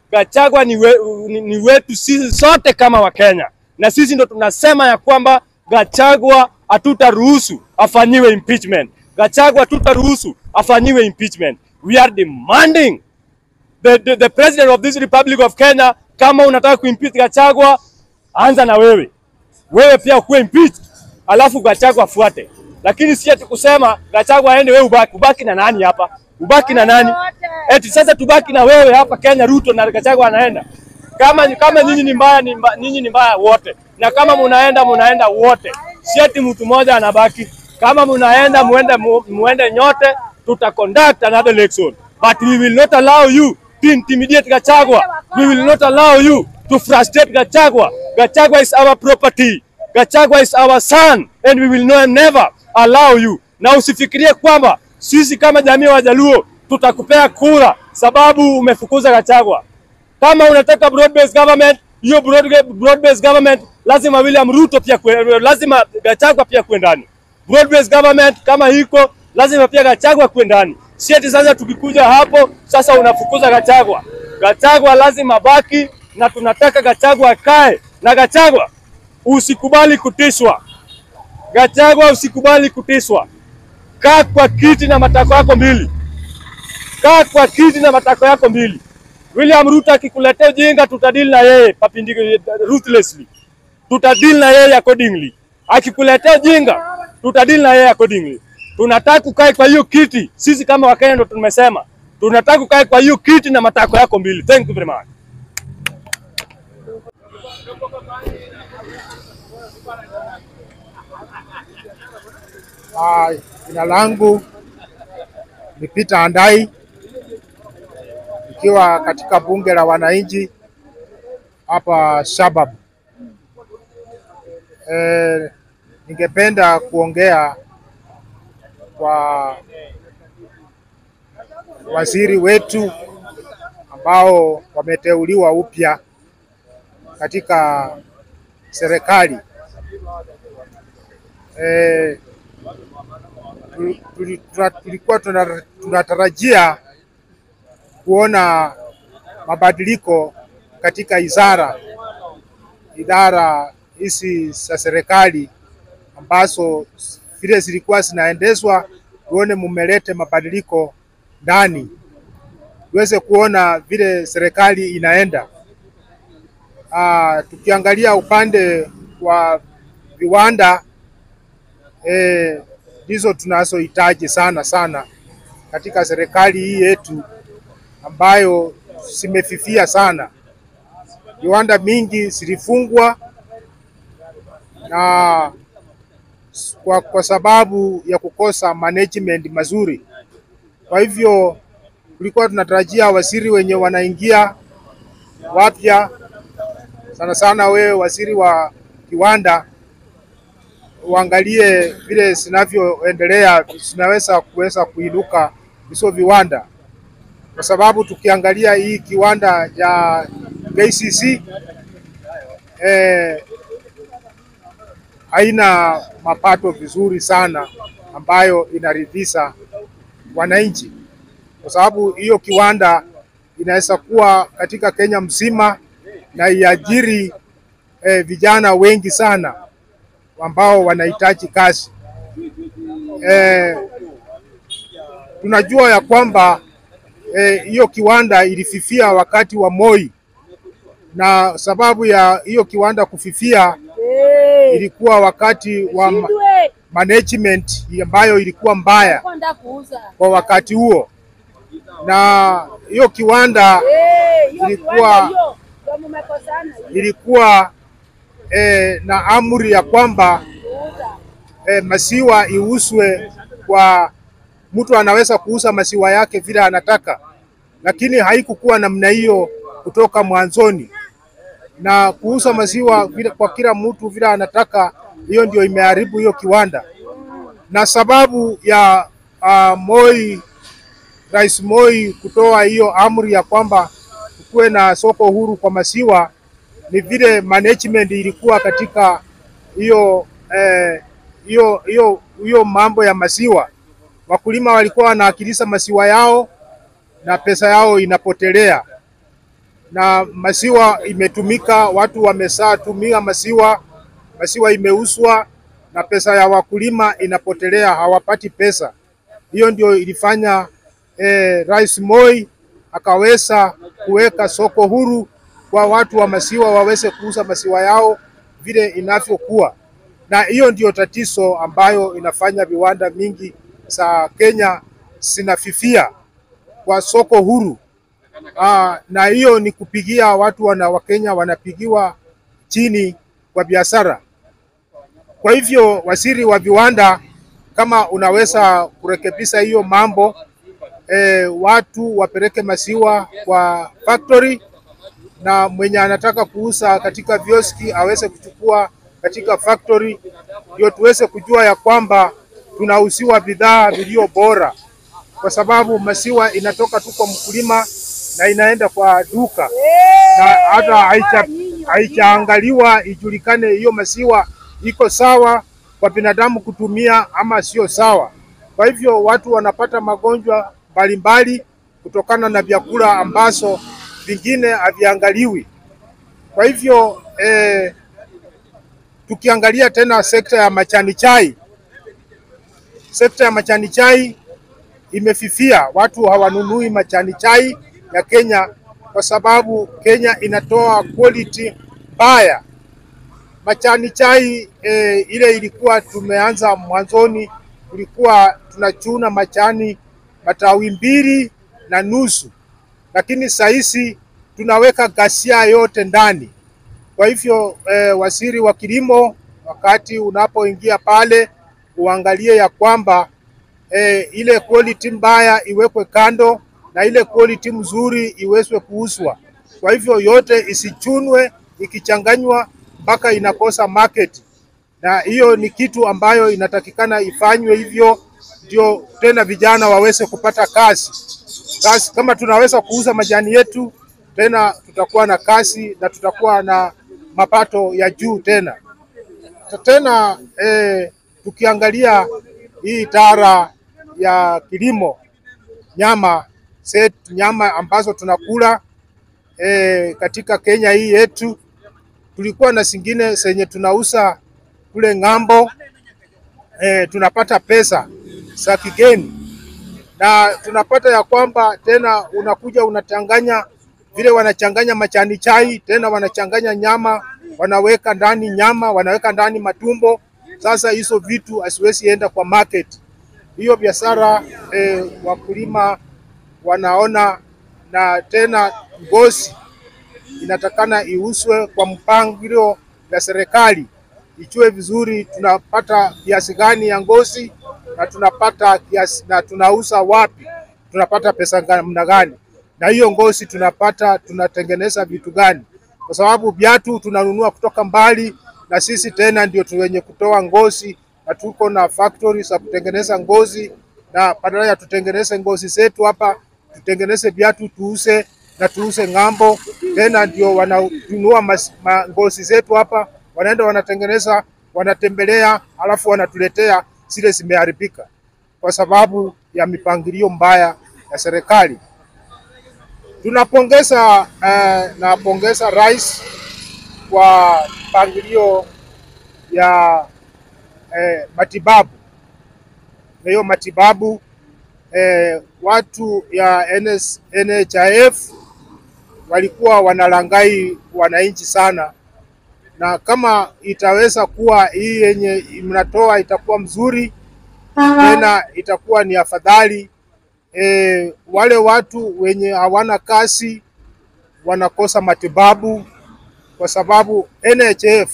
Gachagua ni, we, ni, ni wetu sisi sote kama Wakenya, na sisi ndo tunasema ya kwamba Gachagua hatutaruhusu afanyiwe impeachment. Gachagua hatutaruhusu afanyiwe impeachment. We are demanding the, the, the president of this Republic of Kenya, kama unataka kuimpeach Gachagua, anza na wewe, wewe pia ukuwe impeached, alafu Gachagua afuate, lakini si ati kusema Gachagua aende, wewe ubaki. Ubaki na nani hapa? Ubaki na nani? Eti sasa tubaki na wewe hapa Kenya, Ruto na Gachagua anaenda. Kama kama nyinyi ni mbaya, ni mba, nyinyi ni mbaya wote, na kama munaenda munaenda wote, si ati mtu mmoja anabaki. Kama munaenda muende, mu- muende nyote, tuta conduct another election, but we will not allow you to intimidate Gachagua. We will not allow you to frustrate Gachagua. Gachagua is our property. Gachagua is our son and we will no, never allow you. Na usifikirie kwamba sisi kama jamii ya Wajaluo tutakupea kura sababu umefukuza Gachagua. Kama unataka broad based government, hiyo broad, broad based government lazima William Ruto pia kwe, lazima Gachagua pia kwe ndani. Broad based government kama hiko lazima pia Gachagua kwe ndani. Si eti sasa tukikuja hapo sasa unafukuza Gachagua. Gachagua lazima baki na tunataka Gachagua akae na Gachagua usikubali kutishwa. Gachagua usikubali kutishwa. Kaa kwa kiti na matako yako mbili. Kaa kwa kiti na matako yako mbili. William Ruto akikuletea ujinga, tutadili na yeye papindi ruthlessly, tutadili na yeye accordingly. Akikuletea ujinga, tutadili na yeye accordingly. Tunataka ukae kwa hiyo kiti, sisi kama Wakenya ndo tumesema tunataka ukae kwa hiyo kiti na matako yako mbili. Thank you very much. Ah, Jina langu ni Peter Andai ikiwa katika bunge la wananchi hapa Shabab. E, ningependa kuongea kwa waziri wetu ambao wameteuliwa upya katika serikali. E, tu- tuli- tuna- tulikuwa tuna- tunatarajia kuona mabadiliko katika idara idara hizi za serikali ambazo vile zilikuwa zinaendeshwa, tuone mumelete mabadiliko ndani, tuweze kuona vile serikali inaenda. Ah, tukiangalia upande wa viwanda eh, ndizo tunazohitaji sana sana katika serikali hii yetu ambayo zimefifia sana. Viwanda mingi zilifungwa na kwa, kwa sababu ya kukosa management mazuri. Kwa hivyo tulikuwa tunatarajia waziri wenye wanaingia wapya, sana sana wewe waziri wa kiwanda uangalie vile zinavyoendelea zinaweza kuweza kuinuka hizo viwanda, kwa sababu tukiangalia hii kiwanda ya KCC eh, haina mapato vizuri sana ambayo inaridhisha wananchi, kwa sababu hiyo kiwanda inaweza kuwa katika Kenya mzima na iajiri eh, vijana wengi sana ambao wanahitaji kazi. Eh, tunajua ya kwamba eh, hiyo kiwanda ilififia wakati wa Moi, na sababu ya hiyo kiwanda kufifia ilikuwa wakati wa ma- management ambayo ilikuwa mbaya kwenda kuuza kwa wakati huo, na hiyo kiwanda Eh, hiyo Ilikuwa- kiwanda hiyo ndio mmekosana hiyo ilikuwa eh, na amri ya kwamba kuuza. eh, maziwa iuzwe kwa mtu anaweza kuuza maziwa yake vile anataka, lakini haikukuwa namna hiyo kutoka mwanzoni, na kuuza maziwa vile kwa kila mtu vile anataka, hiyo ndio imeharibu hiyo kiwanda, na sababu ya uh, Moi, Rais Moi kutoa hiyo amri ya kwamba kuwe na soko huru kwa maziwa ni vile management ilikuwa katika hiyo eh, hiyo hiyo hiyo mambo ya maziwa. Wakulima walikuwa wanaakilisha maziwa yao na pesa yao inapotelea. na maziwa imetumika, watu wamesaa tumia maziwa, maziwa imeuzwa na pesa ya wakulima inapotelea, hawapati pesa. Hiyo ndio ilifanya eh, Rais Moi akaweza kuweka soko huru kwa watu wa maziwa waweze kuuza maziwa yao vile inavyokuwa, na hiyo ndio tatizo ambayo inafanya viwanda mingi za Kenya zinafifia kwa soko huru. Aa, na hiyo ni kupigia watu wana Wakenya wanapigiwa chini kwa biashara. Kwa hivyo waziri wa viwanda, kama unaweza kurekebisha hiyo mambo e, watu wapeleke maziwa kwa factory na mwenye anataka kuuza katika vioski aweze kuchukua katika factory, ndio tuweze kujua ya kwamba tunauziwa bidhaa vilio bora, kwa sababu maziwa inatoka tu kwa mkulima na inaenda kwa duka na hata haicha- haijaangaliwa ijulikane hiyo maziwa iko sawa kwa binadamu kutumia ama sio sawa. Kwa hivyo watu wanapata magonjwa mbalimbali kutokana na vyakula ambazo vingine haviangaliwi. Kwa hivyo eh, tukiangalia tena sekta ya majani chai, sekta ya majani chai imefifia, watu hawanunui majani chai ya Kenya kwa sababu Kenya inatoa quality mbaya. Majani chai eh, ile ilikuwa tumeanza mwanzoni, tulikuwa tunachuna majani matawi mbili na nusu, lakini sahizi tunaweka ghasia yote ndani. Kwa hivyo eh, waziri wa kilimo, wakati unapoingia pale uangalie ya kwamba eh, ile quality mbaya iwekwe kando na ile quality mzuri iwezwe kuuzwa. Kwa hivyo yote isichunwe ikichanganywa mpaka inakosa market, na hiyo ni kitu ambayo inatakikana ifanywe hivyo, ndio tena vijana waweze kupata kazi. Kazi kama tunaweza kuuza majani yetu, tena tutakuwa na kazi na tutakuwa na mapato ya juu tena tena eh, tukiangalia hii idara ya kilimo nyama set, nyama ambazo tunakula eh, katika Kenya hii yetu, tulikuwa na zingine zenye tunauza kule ng'ambo eh, tunapata pesa za kigeni na tunapata ya kwamba tena unakuja unachanganya vile wanachanganya majani chai, tena wanachanganya nyama, wanaweka ndani nyama, wanaweka ndani matumbo. Sasa hizo vitu hasiwezi enda kwa market. Hiyo biashara eh, wakulima wanaona, na tena ngozi inatakana iuzwe kwa mpangilio ya serikali, ijue vizuri tunapata kiasi gani ya ngozi na tunapata kiasi, na tunauza wapi, tunapata pesa namna gani, na hiyo ngozi tunapata tunatengeneza vitu gani, kwa sababu viatu tunanunua kutoka mbali, na sisi tena ndio tu wenye kutoa ngozi, na tuko na factory za kutengeneza ngozi, na badala ya tutengeneze ngozi zetu hapa, tutengeneze viatu tuuze na tuuze ng'ambo, tena ndio wananunua mas- ma- ngozi zetu hapa, wanaenda wanatengeneza, wanatembelea, alafu wanatuletea zile zimeharibika kwa sababu ya mipangilio mbaya ya serikali. Tunapongeza eh, napongeza rais kwa mpangilio ya eh, matibabu na hiyo matibabu eh, watu ya NS, NHIF walikuwa wanalangai wananchi sana, na kama itaweza kuwa hii yenye mnatoa itakuwa mzuri tena itakuwa ni afadhali. E, wale watu wenye hawana kazi wanakosa matibabu kwa sababu NHIF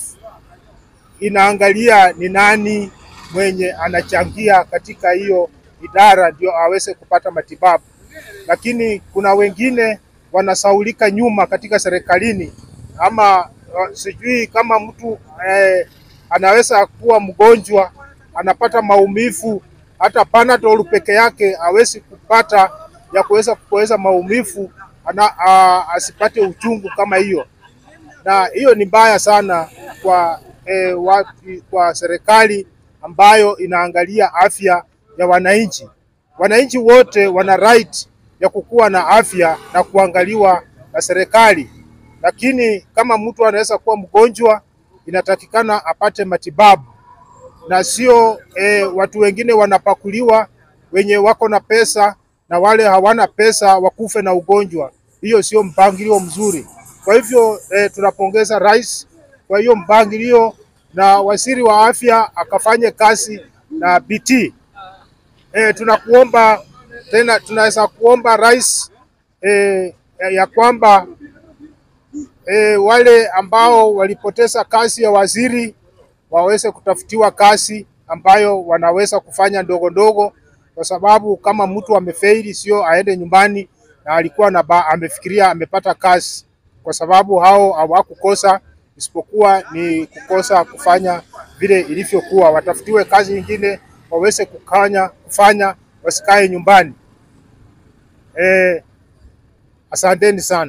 inaangalia ni nani mwenye anachangia katika hiyo idara ndio aweze kupata matibabu, lakini kuna wengine wanasaulika nyuma katika serikalini, ama uh, sijui kama mtu eh, anaweza kuwa mgonjwa anapata maumivu, hata Panadol peke yake hawezi kupata ya kuweza kupoeza maumivu ana, a, asipate uchungu kama hiyo, na hiyo ni mbaya sana kwa eh, watu, kwa serikali ambayo inaangalia afya ya wananchi. Wananchi wote wana right ya kukuwa na afya na kuangaliwa na serikali, lakini kama mtu anaweza kuwa mgonjwa, inatakikana apate matibabu na sio eh, watu wengine wanapakuliwa wenye wako na pesa na wale hawana pesa wakufe na ugonjwa. Hiyo sio mpangilio mzuri. Kwa hivyo eh, tunapongeza rais kwa hiyo mpangilio na waziri wa afya akafanye kazi na bidii. Eh, tunakuomba tena, tunaweza kuomba rais eh, ya kwamba eh, wale ambao walipoteza kazi ya waziri waweze kutafutiwa kazi ambayo wanaweza kufanya ndogo ndogo, kwa sababu kama mtu amefeili, sio aende nyumbani na alikuwa na ba, amefikiria amepata kazi, kwa sababu hao hawakukosa isipokuwa ni kukosa kufanya vile ilivyokuwa. Watafutiwe kazi nyingine waweze kukanya kufanya, wasikae nyumbani. Eh, asanteni sana.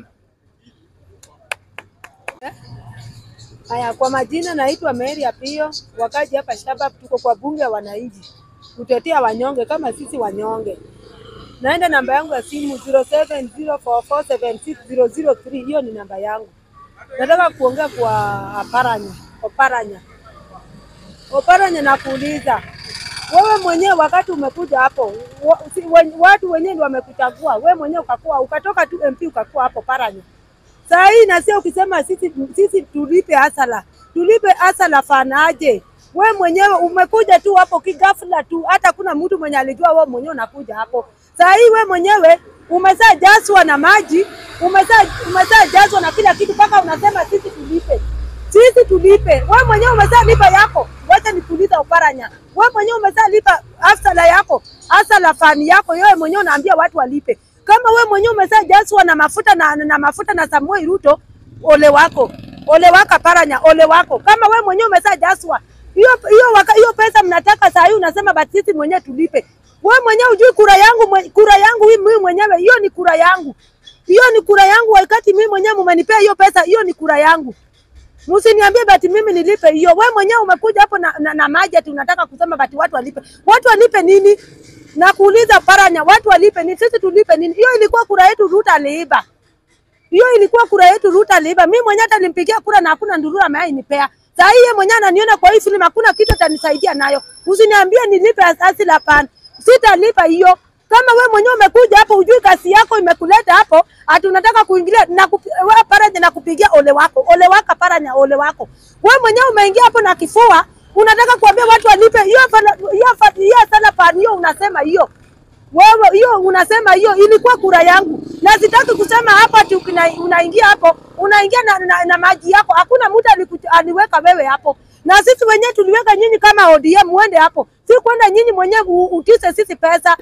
Haya, kwa majina naitwa Mary Apio, wakaji hapa Shabab, tuko kwa bunge ya wananchi kutetea wanyonge kama sisi wanyonge. Naenda namba yangu ya simu 0704476003 hiyo ni namba yangu. Nataka kuongea kwa Oparanya. Oparanya, Oparanya, nakuuliza wewe mwenyewe, wakati umekuja hapo wa, si, wen, watu wenyewe ndio wamekuchagua wewe mwenyewe, ukakuwa ukatoka tu MP ukakuwa hapo Paranya. Saa hii na sio ukisema sisi, sisi tulipe hasala, tulipe hasala fanaje? We mwenyewe umekuja tu hapo kigafla tu, hata kuna mtu mwenye alijua wewe mwenyewe unakuja hapo. Saa hii we mwenyewe umezaa jazwa na maji, umezaa umezaa jazwa na kila kitu, mpaka unasema sisi tulipe, sisi tulipe. We mwenyewe umezaa lipa yako, wacha nikuuliza Oparanya, we mwenyewe umezaa lipa hasala yako, hasala fani yako, wewe mwenyewe unaambia watu walipe kama we mwenyewe umezaa jazwa na mafuta na, na mafuta na Samuel Ruto, ole wako, ole wako Paranya, ole wako. Kama we mwenyewe umezaa jazwa hiyo hiyo waka- hiyo pesa mnataka saa hii unasema basi sisi mwenyewe tulipe. We mwenyewe ujui kura yangu mwe, kura yangu hii mimi mwenyewe hiyo ni kura yangu. Hiyo ni kura yangu wakati mimi mwenyewe mmenipea hiyo pesa hiyo ni kura yangu. Msiniambie bati mimi nilipe hiyo. We mwenyewe umekuja hapo na, na, na maji ati unataka kusema bati watu walipe. Watu walipe nini? Na kuuliza Paranya, watu walipe nini? Sisi tulipe nini? Hiyo ilikuwa kura yetu, Ruto aliiba. Hiyo ilikuwa kura yetu, Ruto aliiba. Mimi mwenyewe hata nilimpigia kura na hakuna ndurura ameainipea. Saa hii yeye mwenyewe ananiona kwa hii filamu, hakuna kitu atanisaidia nayo. Usiniambie nilipe asili, hapana, sitalipa hiyo. Kama we mwenyewe umekuja hapo, ujui kazi yako imekuleta hapo, ati unataka kuingilia na kupi, we Paranya na kupigia ole wako, ole wako Paranya, ole wako. We mwenyewe umeingia hapo na kifua, unataka kuambia watu walipe hiyo fala- hiyo fa- hiyo sana pan hiyo, unasema hiyo wewe hiyo unasema hiyo ilikuwa kura yangu, na sitaki kusema hapa ati ukina- unaingia hapo unaingia na, na, na maji yako. Hakuna mtu aliku- aliweka wewe hapo, na sisi wenyewe tuliweka nyinyi kama ODM muende hapo, si kwenda nyinyi mwenyewe u- utize sisi pesa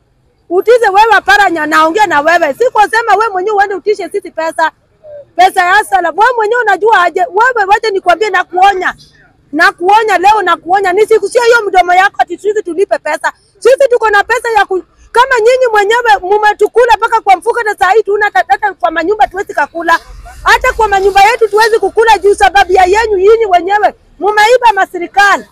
utize wewe Paranya, naongea na wewe, si kusema wewe mwenyewe uende utishe sisi pesa pesa ya sala. Wewe mwenyewe unajua aje? Wewe wacha nikwambie, na kuonya na kuonya leo, na kuonya nisikusia hiyo mdomo yako ati sisi tulipe pesa. Sisi tuko na pesa ya ku... kama nyinyi mwenyewe mumetukula mpaka kwa mfuko, na saa hii tuna hata hata kwa manyumba tuwezi kakula, hata kwa manyumba yetu tuwezi kukula juu sababu ya yenyu nyinyi wenyewe mumeiba maserikali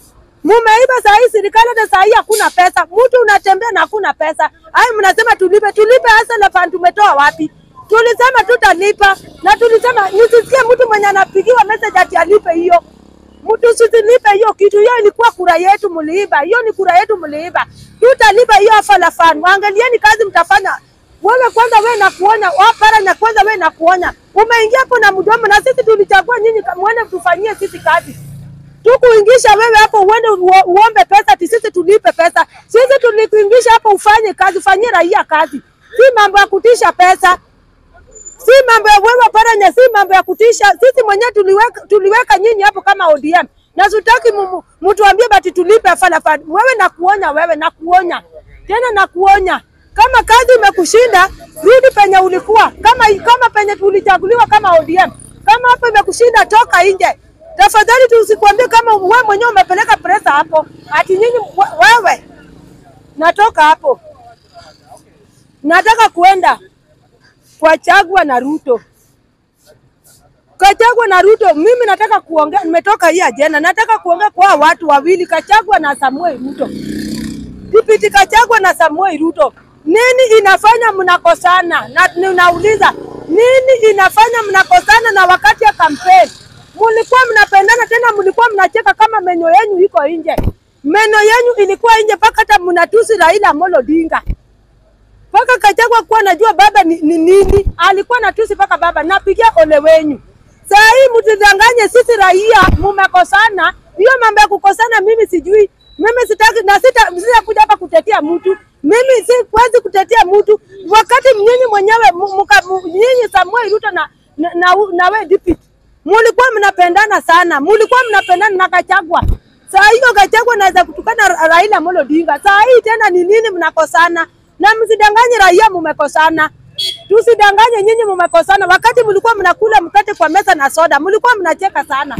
mumeiba saa hii serikali, hata saa hii hakuna pesa. Mtu unatembea na hakuna pesa, ai mnasema tulipe. Tulipe hasa la fund tumetoa wapi? Tulisema tutalipa na tulisema nisisikie mtu mwenye anapigiwa message ati alipe hiyo mtu usilipe hiyo kitu. Hiyo ilikuwa kura yetu, mliiba. Hiyo ni kura yetu, mliiba. Tutalipa hiyo afala fund. Angalieni kazi mtafanya. Wewe kwanza, wewe na kuonya wapara na kwanza, wewe na kuonya, umeingia hapo na mdomo, na sisi tulichagua nyinyi, muende tufanyie sisi kazi tukuingisha wewe hapo uende uo- uombe pesa ati sisi tulipe pesa. Sisi tulikuingisha hapo ufanye kazi, ufanyie raia kazi, si mambo ya kutisha pesa, si mambo ya wewe Paranya, si mambo ya kutisha. Sisi mwenyewe tuliweka, tuliweka nyinyi hapo kama ODM na sitaki mu- mtuambie bati tulipe afala fund. Wewe na kuonya, wewe na kuonya tena na kuonya kama kazi imekushinda rudi penye ulikuwa, kama kama penye tulichaguliwa kama ODM. Kama hapo imekushinda toka nje. Tafadhali tusikwambie kama wewe mwenyewe umepeleka presa hapo, ati nyinyi we- wewe. Natoka hapo, nataka kuenda kwa Chagwa na Ruto. Kachagwa na Ruto, mimi nataka kuongea, nimetoka hii ajenda, nataka kuongea kwa hawa watu wawili, Kachagwa na Samuel Ruto. Kipindi Kachagwa na Samuel Ruto, nini inafanya mnakosana? Na ninauliza Nini inafanya mnakosana na wakati ya kampeni? Mulikuwa mnapendana tena, mulikuwa mnacheka kama meno yenyu iko nje. Meno yenyu ilikuwa nje mpaka hata mnatusi Raila Amolo Odinga. Mpaka Kachagwa kuwa najua baba ni, ni nini, alikuwa natusi mpaka baba. Napigia ole wenyu. Saa hii mtidanganye sisi raia, mumekosana. Hiyo mambo ya kukosana mimi sijui. Mimi sitaki na sita sitakuja hapa kutetea mtu. Mimi siwezi kutetea mtu wakati nyinyi mwenyewe mu- muka- mu- nyinyi Samuel Ruto na na, na, na we deputy mulikuwa mnapendana sana, mulikuwa mnapendana na Kachagwa. Saa hiyo Kachagwa naweza kutukana Ra- Raila Amolo Odinga. Saa hii tena ni nini mnakosana? Na msidanganye raia mumekosana. Tusidanganye nyinyi mumekosana. Wakati mlikuwa mnakula mkate kwa meza na soda, mlikuwa mnacheka sana.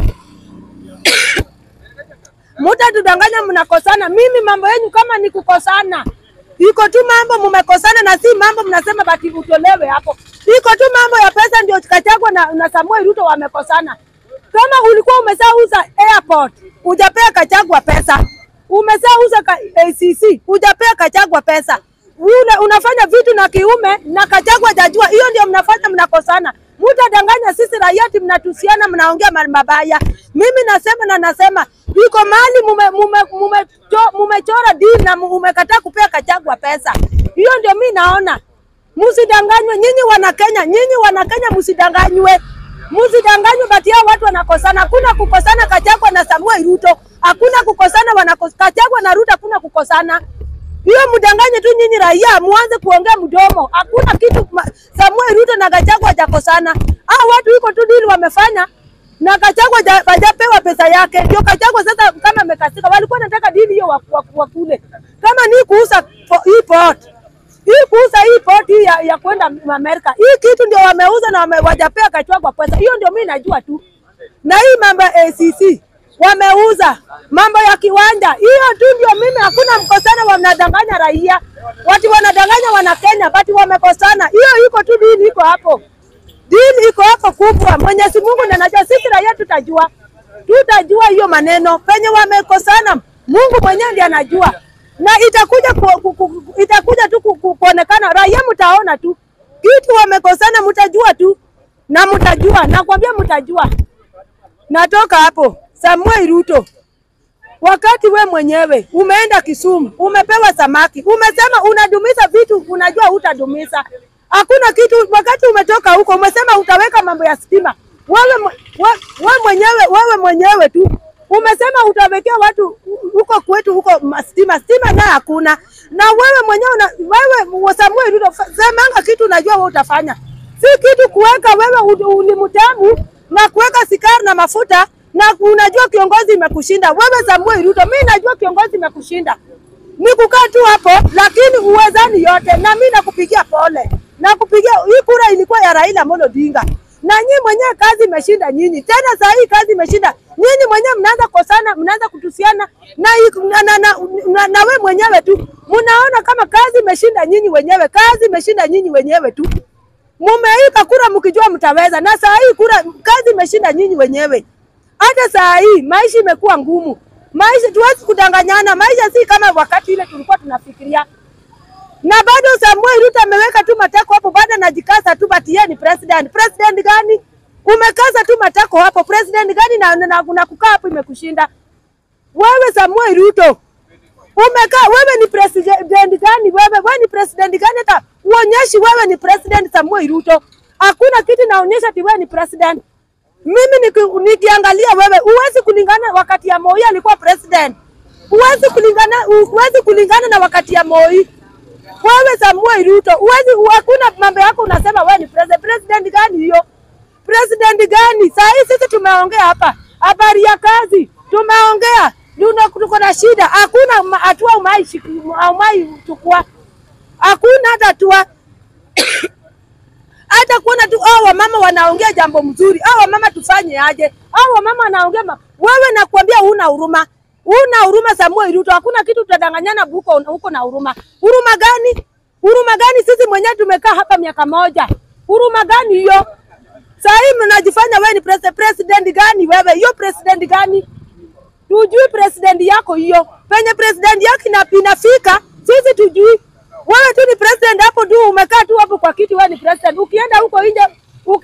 Mutatudanganya mnakosana. Mimi mambo yenu kama ni kukosana, iko tu mambo mumekosana, na si mambo mnasema bati utolewe hapo. Iko tu mambo ya pesa, ndio Kachagwa na, na Samuel Ruto wamekosana. Kama ulikuwa umeshauza airport, hujapea Kachagwa pesa, umeshauza ka, ACC, hujapea Kachagwa pesa Ule, unafanya vitu na kiume na Kachagwa hajajua. Hiyo ndio mnafanya mnakosana. Mutadanganya sisi raia ati mnatusiana, mnaongea ma- mabaya. Mimi nasema na nasema iko mahali mume, mume, mume, cho- mumechora deal na mu- umekataa kupea Kachagwa pesa. Hiyo ndio mi naona. Msidanganywe nyinyi wana Kenya, nyinyi wana Kenya msidanganywe. Msidanganywe bati hao watu wanakosana. Hakuna kukosana Kachagwa na Samuel Ruto. Hakuna kukosana wanakos, Kachagwa na Ruto hakuna kukosana. Hiyo mdanganye tu nyinyi raia, muanze kuongea mdomo. Hakuna kitu ma- Samuel Ruto na Gachagua hajakosana. Hao watu iko tu dili wamefanya na Gachagua haja- hajapewa pesa yake. Ndio Gachagua sasa kama amekasika, walikuwa wanataka dili hiyo wa- wa- wakule. Kama ni kuuza po- hii port. Hii kuuza hii port hii ya, ya kwenda Amerika. Hii kitu ndio wameuza na wame, wajapea Gachagua pesa. Hiyo ndio mimi najua tu na hii mambo ya ACC wameuza mambo ya kiwanja, hiyo tu ndio mimi. Hakuna mkosana, wanadanganya raia, watu wanadanganya wana Kenya, bati wamekosana. Hiyo iko tu, dini iko hapo, dini iko hapo kubwa. Mwenyezi Mungu ndiye anajua, sisi raia tutajua, tutajua hiyo maneno penye wamekosana. Mungu mwenyewe ndiye anajua, na itakuja ku, ku, ku, itakuja tu ku, ku, kuonekana, raia mtaona tu kitu wamekosana, mtajua tu na mtajua, nakwambia mtajua. Natoka hapo Samuel Ruto, wakati we mwenyewe umeenda Kisumu, umepewa samaki, umesema unadumisha vitu, unajua hutadumisha. Hakuna kitu. Wakati umetoka huko, umesema utaweka mambo ya stima. Wewe, mwe- we, we mwenyewe wewe mwenyewe tu umesema utawekea watu huko kwetu huko ma- stima, stima naye hakuna. Na wewe mwenyewe una, wewe Samuel Ruto, fa- semanga kitu unajua wewe utafanya, si kitu kuweka wewe u- ulimtamu na kuweka sikari na mafuta na unajua kiongozi imekushinda wewe Samuel Ruto. Mimi najua kiongozi imekushinda ni kukaa tu hapo, lakini uwezani yote, na mimi nakupigia pole, nakupigia hii kura ilikuwa ya Raila Amolo Odinga, na nyinyi mwenyewe kazi imeshinda nyinyi. Tena saa hii kazi imeshinda nyinyi mwenyewe, mnaanza kosana, mnaanza kutusiana na, na, na, na, na, na we mwenyewe tu mnaona kama kazi imeshinda nyinyi wenyewe, kazi imeshinda nyinyi wenyewe tu mumeika kura mkijua mtaweza, na saa hii kura kazi imeshinda nyinyi wenyewe. Hata saa hii maisha imekuwa ngumu, maisha tuwezi kudanganyana, maisha si kama wakati ile tulikuwa tunafikiria. Na bado Samuel Ruto ameweka tu matako hapo, bado anajikaza tu, but yeye ni president. President gani? Umekaza tu matako hapo, president gani? Na, na, na, na kukaa hapo imekushinda wewe Samuel Ruto umekaa wewe ni president gani? Wewe wewe ni president gani? Hata uonyeshi wewe ni president Samuel Ruto. Hakuna kitu naonyesha ati wewe ni president. Mimi niki- nikiangalia wewe, huwezi kulingana wakati ya Moi alikuwa president, huwezi kulingana, huwezi kulingana na wakati ya Moi. Wewe Samuel Ruto, huwezi, hakuna mambo yako unasema wewe ni president. President gani hiyo? President gani? Saa hii sisi tumeongea hapa habari ya kazi, tumeongea Tuna- tuko na shida, hakuna ma- hatua umai umai chukua, hakuna hata hatua hata kuona tu hao wamama wanaongea jambo mzuri, hao wamama tufanye aje? Hao wamama wanaongea ma... wewe nakwambia huna huruma, huna huruma Samuel Ruto, hakuna kitu tutadanganyana huko huko na huruma. Huruma gani? Huruma gani? Sisi mwenyewe tumekaa hapa miaka moja, huruma gani hiyo? Saa hii mnajifanya wewe ni president. President gani wewe? Hiyo president gani? Tujui president yako hiyo, penye president yako ina- inafika sisi tujui. Wewe tu ni president hapo tu, umekaa tu hapo kwa kiti, wewe ni president. Ukienda huko nje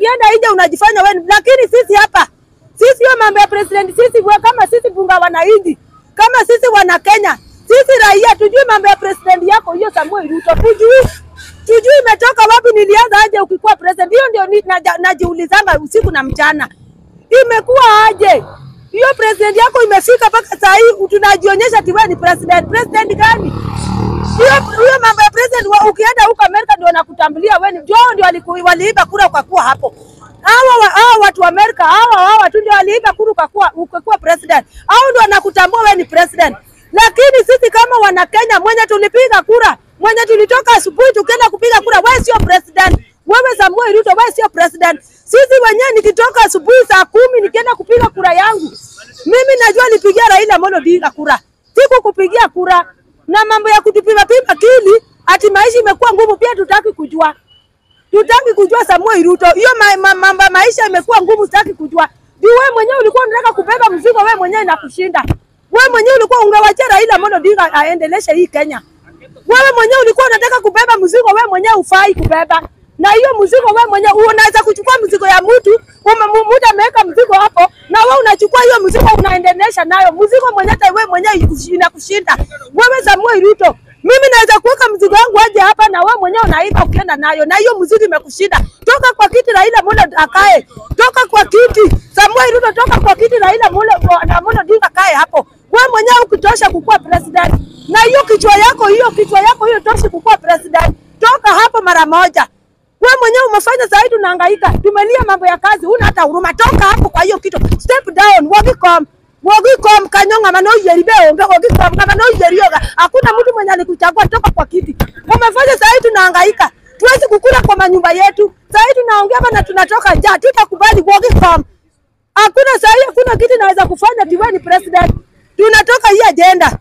ukienda nje unajifanya wewe, ni- lakini sisi hapa sisi hiyo mambo ya president, sisi we, kama sisi bunga wananchi, kama sisi wana Kenya, sisi raia tujui mambo ya president yako hiyo Samuel Ruto, tujui tujui imetoka wapi, nilianza aje ukikuwa president. Hiyo ndio ni- naja- najiulizanga usiku na mchana, imekuwa aje hiyo president yako imefika mpaka saa hii tunajionyesha ati wewe ni president. President gani? hiyo hiyo mambo ya president wa, ukienda huko Amerika ndio wanakutambulia wewe ni ndio ndio waliku- waliiba kura kwa kuwa hapo. Hawa wa- hawa watu wa Amerika hawa hawa tu ndio waliiba kura kwa kuwa ukakuwa president. Hao ndio wanakutambua wewe ni president. Lakini sisi kama wana Kenya mwenye tulipiga kura, mwenye tulitoka asubuhi tukienda kupiga kura, wewe sio president. Wewe Samuel Ruto, wewe sio president. Sisi wenyewe nikitoka asubuhi saa kumi nikienda kupiga kura yangu, mimi najua nipigia Raila Amolo Odinga kura, siku kupigia kura na mambo ya kutupima pima kili, ati maisha imekuwa ngumu, pia tutaki kujua tutaki kujua Samuel Ruto, hiyo ma, ma, mambo ya maisha imekuwa ngumu, sitaki kujua. Juu wewe mwenyewe ulikuwa unataka kubeba mzigo, wewe mwenyewe inakushinda. Wewe mwenyewe ulikuwa ungewachia Raila Amolo Odinga aendeleshe hii Kenya. Wewe mwenyewe ulikuwa unataka kubeba mzigo, wewe mwenyewe ufai kubeba. Na hiyo mzigo wewe mwenyewe unaweza kuchukua mzigo ya mtu, ume- mu- mtu ameweka mzigo hapo na wewe unachukua hiyo mzigo unaendelesha nayo. Mzigo mwenyewe hata wewe mwenyewe ikushi- inakushinda. Wewe Samuel Ruto, mimi naweza kuweka mzigo wangu aje hapa na wewe mwenyewe unaiba ukienda nayo, na hiyo mzigo imekushinda. Toka kwa kiti Raila Amolo akae, toka kwa kiti Samuel Ruto, toka kwa kiti Raila Amolo Amolo Odinga akae hapo. Wewe mwenyewe ukitosha kukuwa president, na hiyo kichwa yako hiyo kichwa yako hiyo toshi kukuwa president, toka hapo mara moja. Wewe mwenyewe umefanya sasa hivi tunahangaika. Tumelia mambo ya kazi, huna hata huruma. Toka hapo kwa hiyo kitu. Step down, Wagicom. Wagicom kanyonga mano yeribe onge Wagicom kama no yerioga. Hakuna mtu mwenye alikuchagua toka kwa kiti. Umefanya sasa hivi tunahangaika. Tuwezi kukula kwa manyumba yetu. Sasa hivi tunaongea hapa na tunatoka njaa. Tutakubali Wagicom. Hakuna sasa hivi hakuna kitu naweza kufanya tiwe ni president. Tunatoka hii agenda.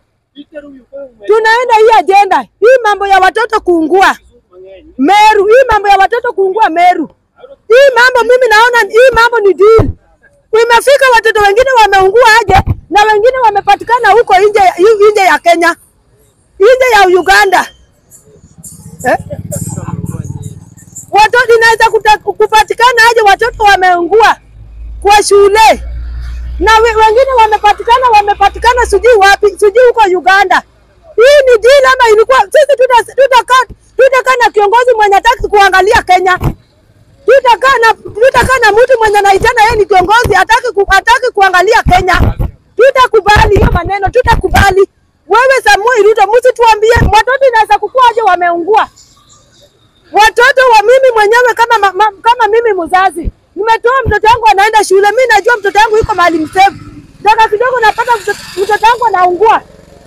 Tunaenda hii agenda. Hii mambo ya watoto kuungua. Meru, hii mambo ya watoto kuungua Meru, hii mambo mimi naona hii mambo ni deal. Imefika watoto wengine wameungua aje na wengine wamepatikana huko nje ya- nje ya Kenya, nje ya Uganda eh? Watoto inaweza kuta- kupatikana aje watoto wameungua kwa shule na we, wengine wamepatikana wamepatikana sijui wapi sijui huko Uganda. Hii ni deal ama ilikuwa sisi tuta- tutakaa tutakaa na kiongozi mwenye hataki kuangalia Kenya, tutakaa na tutakaa na mtu mwenye anaitana yeye ni kiongozi hataki ku, hataki kuangalia Kenya. Tutakubali hiyo maneno, tutakubali. Wewe Samuel Ruto, msituambie watoto inaweza kukua aje wameungua watoto wa mimi mwenyewe kama, ma, ma, kama mimi mzazi nimetoa mtoto wangu anaenda shule, mi najua mtoto wangu yuko mahali msefu, daga kidogo napata mtoto mtoto wangu anaungua.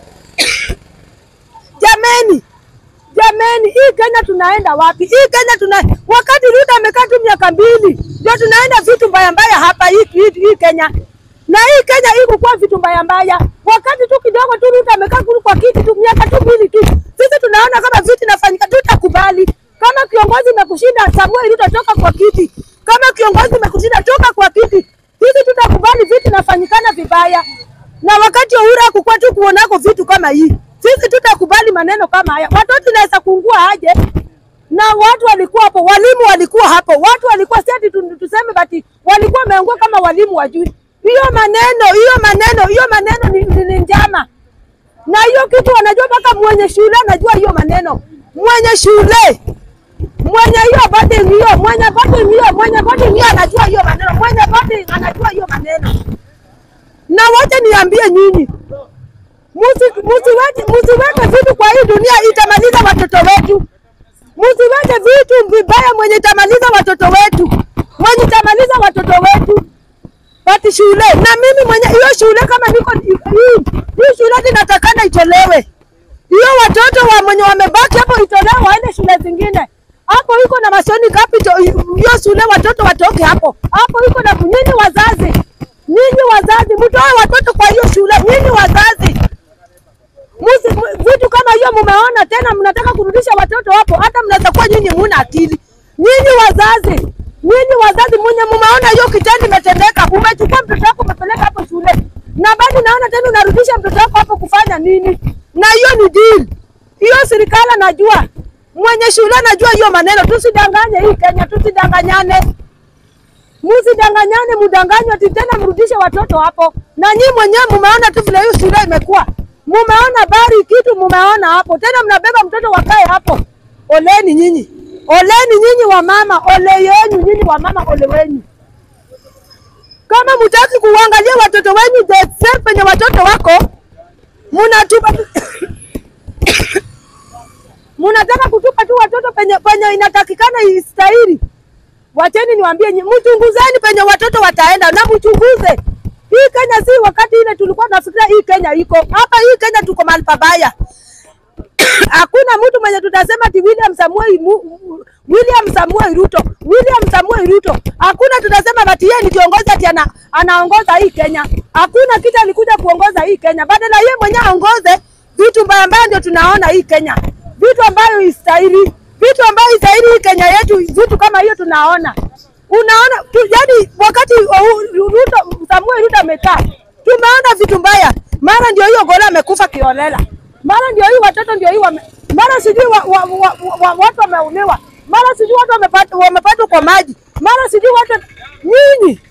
Jameni, jameni, hii Kenya tunaenda wapi? Hii Kenya tuna wakati Ruto amekaa tu miaka mbili, ndio tunaenda vitu mbaya mbaya hapa hii, hii, hii Kenya na hii Kenya hii kukuwa vitu mbaya mbaya, wakati tu kidogo tu Ruto amekaa kulu kwa kiti tu miaka tu mbili tu, sisi tunaona kama vitu inafanyika, tutakubali kama kiongozi imekushinda Samuel Ruto, toka kwa kiti. Kama kiongozi imekushinda toka kwa kiti, sisi tutakubali vitu inafanyikana vibaya, na wakati Uhuru hakukuwa tu kuonako vitu kama hii, sisi tutakubali maneno kama haya. Watoto inaweza kuungua aje? na watu walikuwa hapo, walimu walikuwa hapo, watu walikuwa si ati tu- tuseme bati walikuwa wameungua kama walimu wajui. Hiyo maneno hiyo maneno hiyo maneno ni, ni, ni njama, na hiyo kitu wanajua mpaka mwenye shule anajua hiyo maneno, mwenye shule mwenye hiyo boarding hiyo mwenye boarding hiyo mwenye boarding hiyo anajua hiyo maneno, mwenye boarding anajua hiyo maneno. Na wote niambie nyinyi, musi- musiweke musiweke vitu kwa hii dunia itamaliza watoto wetu. Msiweke vitu vibaya mwenye itamaliza watoto wetu, mwenye itamaliza watoto wetu pati shule. Na mimi mwenye hiyo shule kama niko hii hii shule inatakana itolewe, hiyo watoto wa mwenye wamebaki hapo itolewe, waende shule zingine. Hapo iko na Masoni Capital, hiyo shule watoto watoke hapo. Hapo iko na nyinyi wazazi, nyinyi wazazi mtoe watoto kwa hiyo shule, nyinyi wazazi Musi, mu- vitu kama hiyo mumeona tena, mnataka kurudisha watoto hapo, hata mnaweza kuwa nyinyi muna akili. Nyinyi wazazi, nyinyi wazazi mwenye mumeona hiyo kitendo imetendeka, umechukua mtoto wako umepeleka hapo shule, na bado naona tena unarudisha mtoto wako hapo kufanya nini? Na hiyo ni deal hiyo, serikali anajua, mwenye shule anajua hiyo maneno. Tusidanganye hii Kenya, tusidanganyane Msidanganyane, mdanganywe ati tena mrudishe watoto hapo. Na nyinyi mwenyewe mumeona tu vile hiyo shule imekuwa, mumeona bari kitu, mumeona hapo tena, mnabeba mtoto wakae hapo. Oleni nyinyi, oleni nyinyi wa mama, ole yenu nyinyi wa mama, ole wenyu. Kama mtaki kuangalia watoto wenyu the same penye watoto wako, mnatupa mnataka kutupa tu watoto penye, penye inatakikana istahili. Wacheni niwaambie nyinyi, mchunguzeni penye watoto wataenda na mchunguze. Hii Kenya si wakati ile tulikuwa tunafikiria hii Kenya iko hapa. Hii Kenya tuko mahali pabaya. Hakuna mtu mwenye tutasema ati William Samuel Mu- Mu- William Samuel Ruto, William Samuel Ruto. Hakuna tutasema ati yeye ni kiongozi ati ana, anaongoza hii Kenya. Hakuna kitu alikuja kuongoza hii Kenya. Badala yeye mwenyewe aongoze vitu mbaya mbaya, ndio tunaona hii Kenya, vitu ambayo istahili, vitu ambayo istahili hii Kenya yetu, vitu kama hiyo tunaona. Unaona tu, yani wakati uh, Ruto, Samuel Ruto amekaa, tumeona vitu mbaya. Mara ndio hiyo Gola amekufa kiolela, mara ndio hii watoto ndio hii wame, mara sijui wa, wa, wa, wa, wa, watu wameuliwa, mara sijui watu wamepata wamepatwa kwa maji, mara sijui watu nyinyi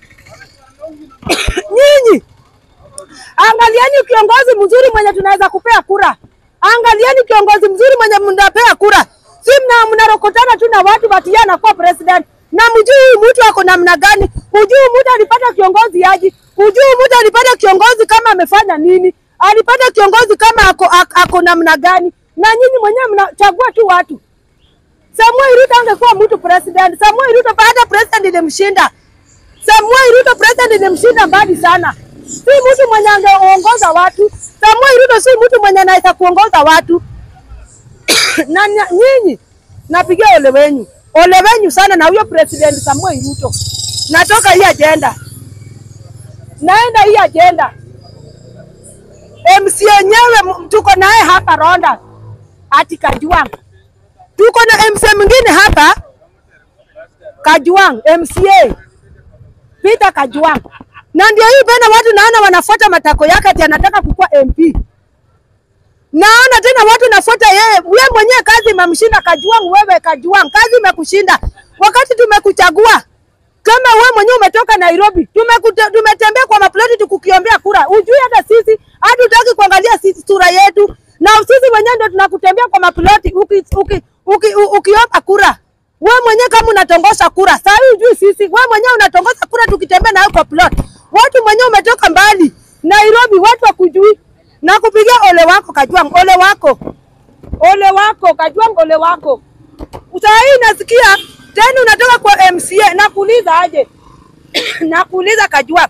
nyinyi Angalieni kiongozi mzuri mwenye tunaweza kupea kura. Angalieni kiongozi mzuri mwenye mnapea kura. Si mna mnarokotana tu na watu bati yeye anakuwa president. Na mjui huyu mtu ako namna gani? Hujui mtu alipata kiongozi aje? Hujui mtu alipata kiongozi kama amefanya nini? Alipata kiongozi kama ako, ako, ako namna gani? Na nyinyi mwenyewe mnachagua tu watu. Samuel Ruto angekuwa mtu president. Samuel Ruto baada president ilimshinda. Samuel Ruto president ilimshinda mbali sana. Si mtu mwenye angeongoza watu. Samuel Ruto si mtu mwenye anaweza kuongoza watu. na na- nyinyi napigia ole wenyu, ole wenyu sana na huyo president Samuel Ruto. Natoka hii agenda, naenda hii agenda. MC yenyewe m- tuko naye hapa Ronda ati Kajwang, tuko na MC mwingine hapa Kajwang, MCA Peter Kajwang. Na ndio hii tena watu naona wanafuata matako yake ati anataka kukuwa MP. Naona tena watu nafuata yeye, wewe mwenyewe kazi imemshinda Kajwang, wewe Kajwang, kazi imekushinda. Wakati tumekuchagua kama wewe mwenyewe umetoka Nairobi, tumekute, tumetembea kwa maploti tukukiombea kura. Ujui hata sisi hatutaki kuangalia sisi sura yetu, na sisi wenyewe ndio tunakutembea kwa maploti uki, uki, uki, u- ukiomba kura. Wewe mwenyewe kama unatongosha kura, saa hii ujui sisi, wewe mwenyewe unatongosha kura tukitembea nawe kwa plot. Watu mwenyewe umetoka mbali Nairobi, watu wakujui na kupigia ole wako Kajwang, ole wako, ole wako Kajwang, ole wako. Saa hii nasikia tena unatoka kwa MCA, nakuuliza aje? nakuuliza Kajwang,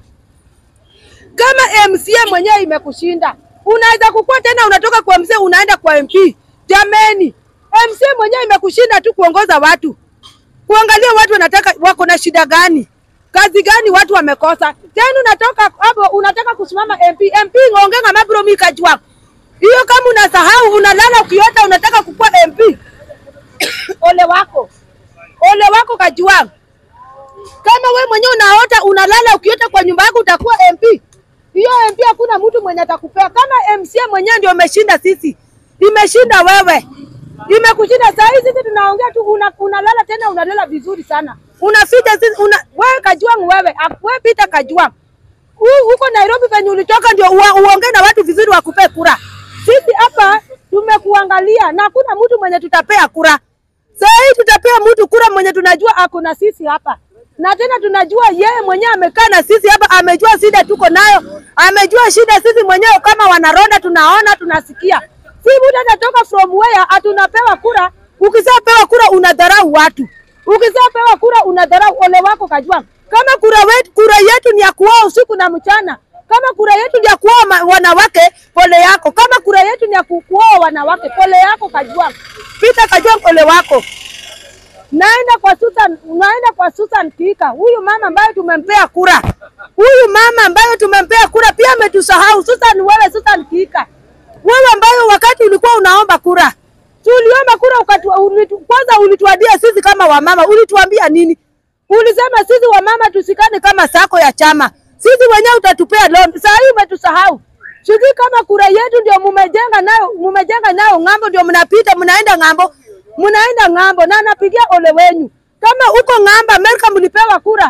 kama MCA mwenyewe imekushinda, unaweza kukua tena unatoka kwa MCA unaenda kwa MP? Jameni, MCA mwenyewe imekushinda tu kuongoza watu, kuangalia watu wanataka wako na shida gani, kazi gani watu wamekosa. Tena unatoka hapo unataka kusimama MP. MP ng'ongenga mabro mi Kajwang, hiyo kama unasahau unalala ukiota unataka kukua MP ole wako, ole wako Kajwang. Kama we mwenyewe unaota unalala ukiota kwa nyumba yako utakuwa MP. Hiyo MP hakuna mtu mwenye atakupea. Kama MCA mwenyewe ndio umeshinda sisi, imeshinda wewe, imekushinda. Saa hii sisi tunaongea tu, una, unalala tena unalala vizuri sana, unaficha sisi una, wewe Kajwang, wewe ak- wewe Peter Kajwang Hu- huko Nairobi penye ulitoka ndio ua- uongee na watu vizuri wakupee kura. Sisi hapa tumekuangalia na hakuna mtu mwenye tutapea kura. Saa hii tutapea mtu kura mwenye tunajua ako na sisi hapa, na tena tunajua yeye mwenyewe amekaa na sisi hapa, amejua shida tuko nayo, amejua shida sisi mwenyewe kama wanaronda, tunaona tunasikia. Si mtu anatoka from where atunapewa kura. Ukishapewa kura unadharau watu, ukishapewa kura unadharau. Ole wako Kajwang, kama kura wetu, kura yetu ni ya kuoa usiku na mchana kama kura yetu ni ya kuoa ma- wanawake, pole yako. Kama kura yetu ni ya ku- kuoa wanawake, pole yako Kajwang. Peter Kajwang, ole wako. Naenda kwa Susan, naenda kwa Susan Kika, huyu mama ambaye tumempea kura, huyu mama ambaye tumempea kura pia ametusahau. Susan, wewe Susan Kika, wewe ambayo wakati ulikuwa unaomba kura, tuliomba kura ukatu, ulitu, kwanza ulituambia sisi kama wamama, ulituambia nini? Ulisema sisi wamama tusikane kama sako ya chama, sisi wenyewe utatupea loan. Saa hii umetusahau. Sijui kama kura yetu ndio mumejenga nayo, mumejenga nayo ng'ambo, ndio mnapita mnaenda ng'ambo, mnaenda ng'ambo, na napigia ole wenyu. Kama uko ng'ambo Amerika mlipewa kura,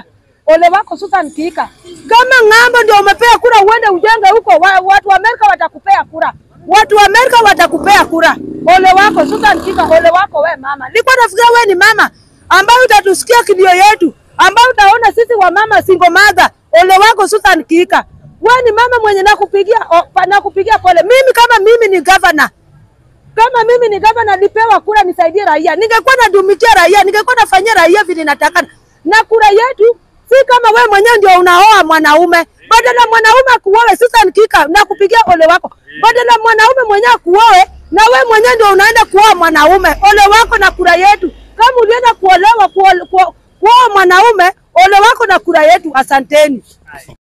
ole wako Susan Kika. Kama ng'ambo ndio umepea kura, uende ujenge huko, wa, watu wa Amerika watakupea kura, watu wa Amerika watakupea kura. Ole wako Susan Kika, ole wako we mama. Nilikuwa nafikiria we ni mama ambayo utatusikia kilio yetu, ambayo utaona sisi wa mama single mother. Ole wako Susan Kika, we ni mama mwenye nakupigia o, pa- nakupigia pole. Mimi kama mimi ni governor kama mimi ni gavana nilipewa kura nisaidie raia, ningekuwa nadumikia raia, ningekuwa nafanyia raia vile natakana. Na kura yetu si kama we mwenyewe ndio unaoa mwanaume, badala mwanaume akuoe. Susan Kika, nakupigia ole wako, badala mwanaume mwenyewe akuoe na we mwenyewe ndio unaenda kuoa mwanaume. Ole wako na kura yetu. Kama ulienda kuolewa kuoa kuoa mwanaume, ole wako na kura yetu. Asanteni.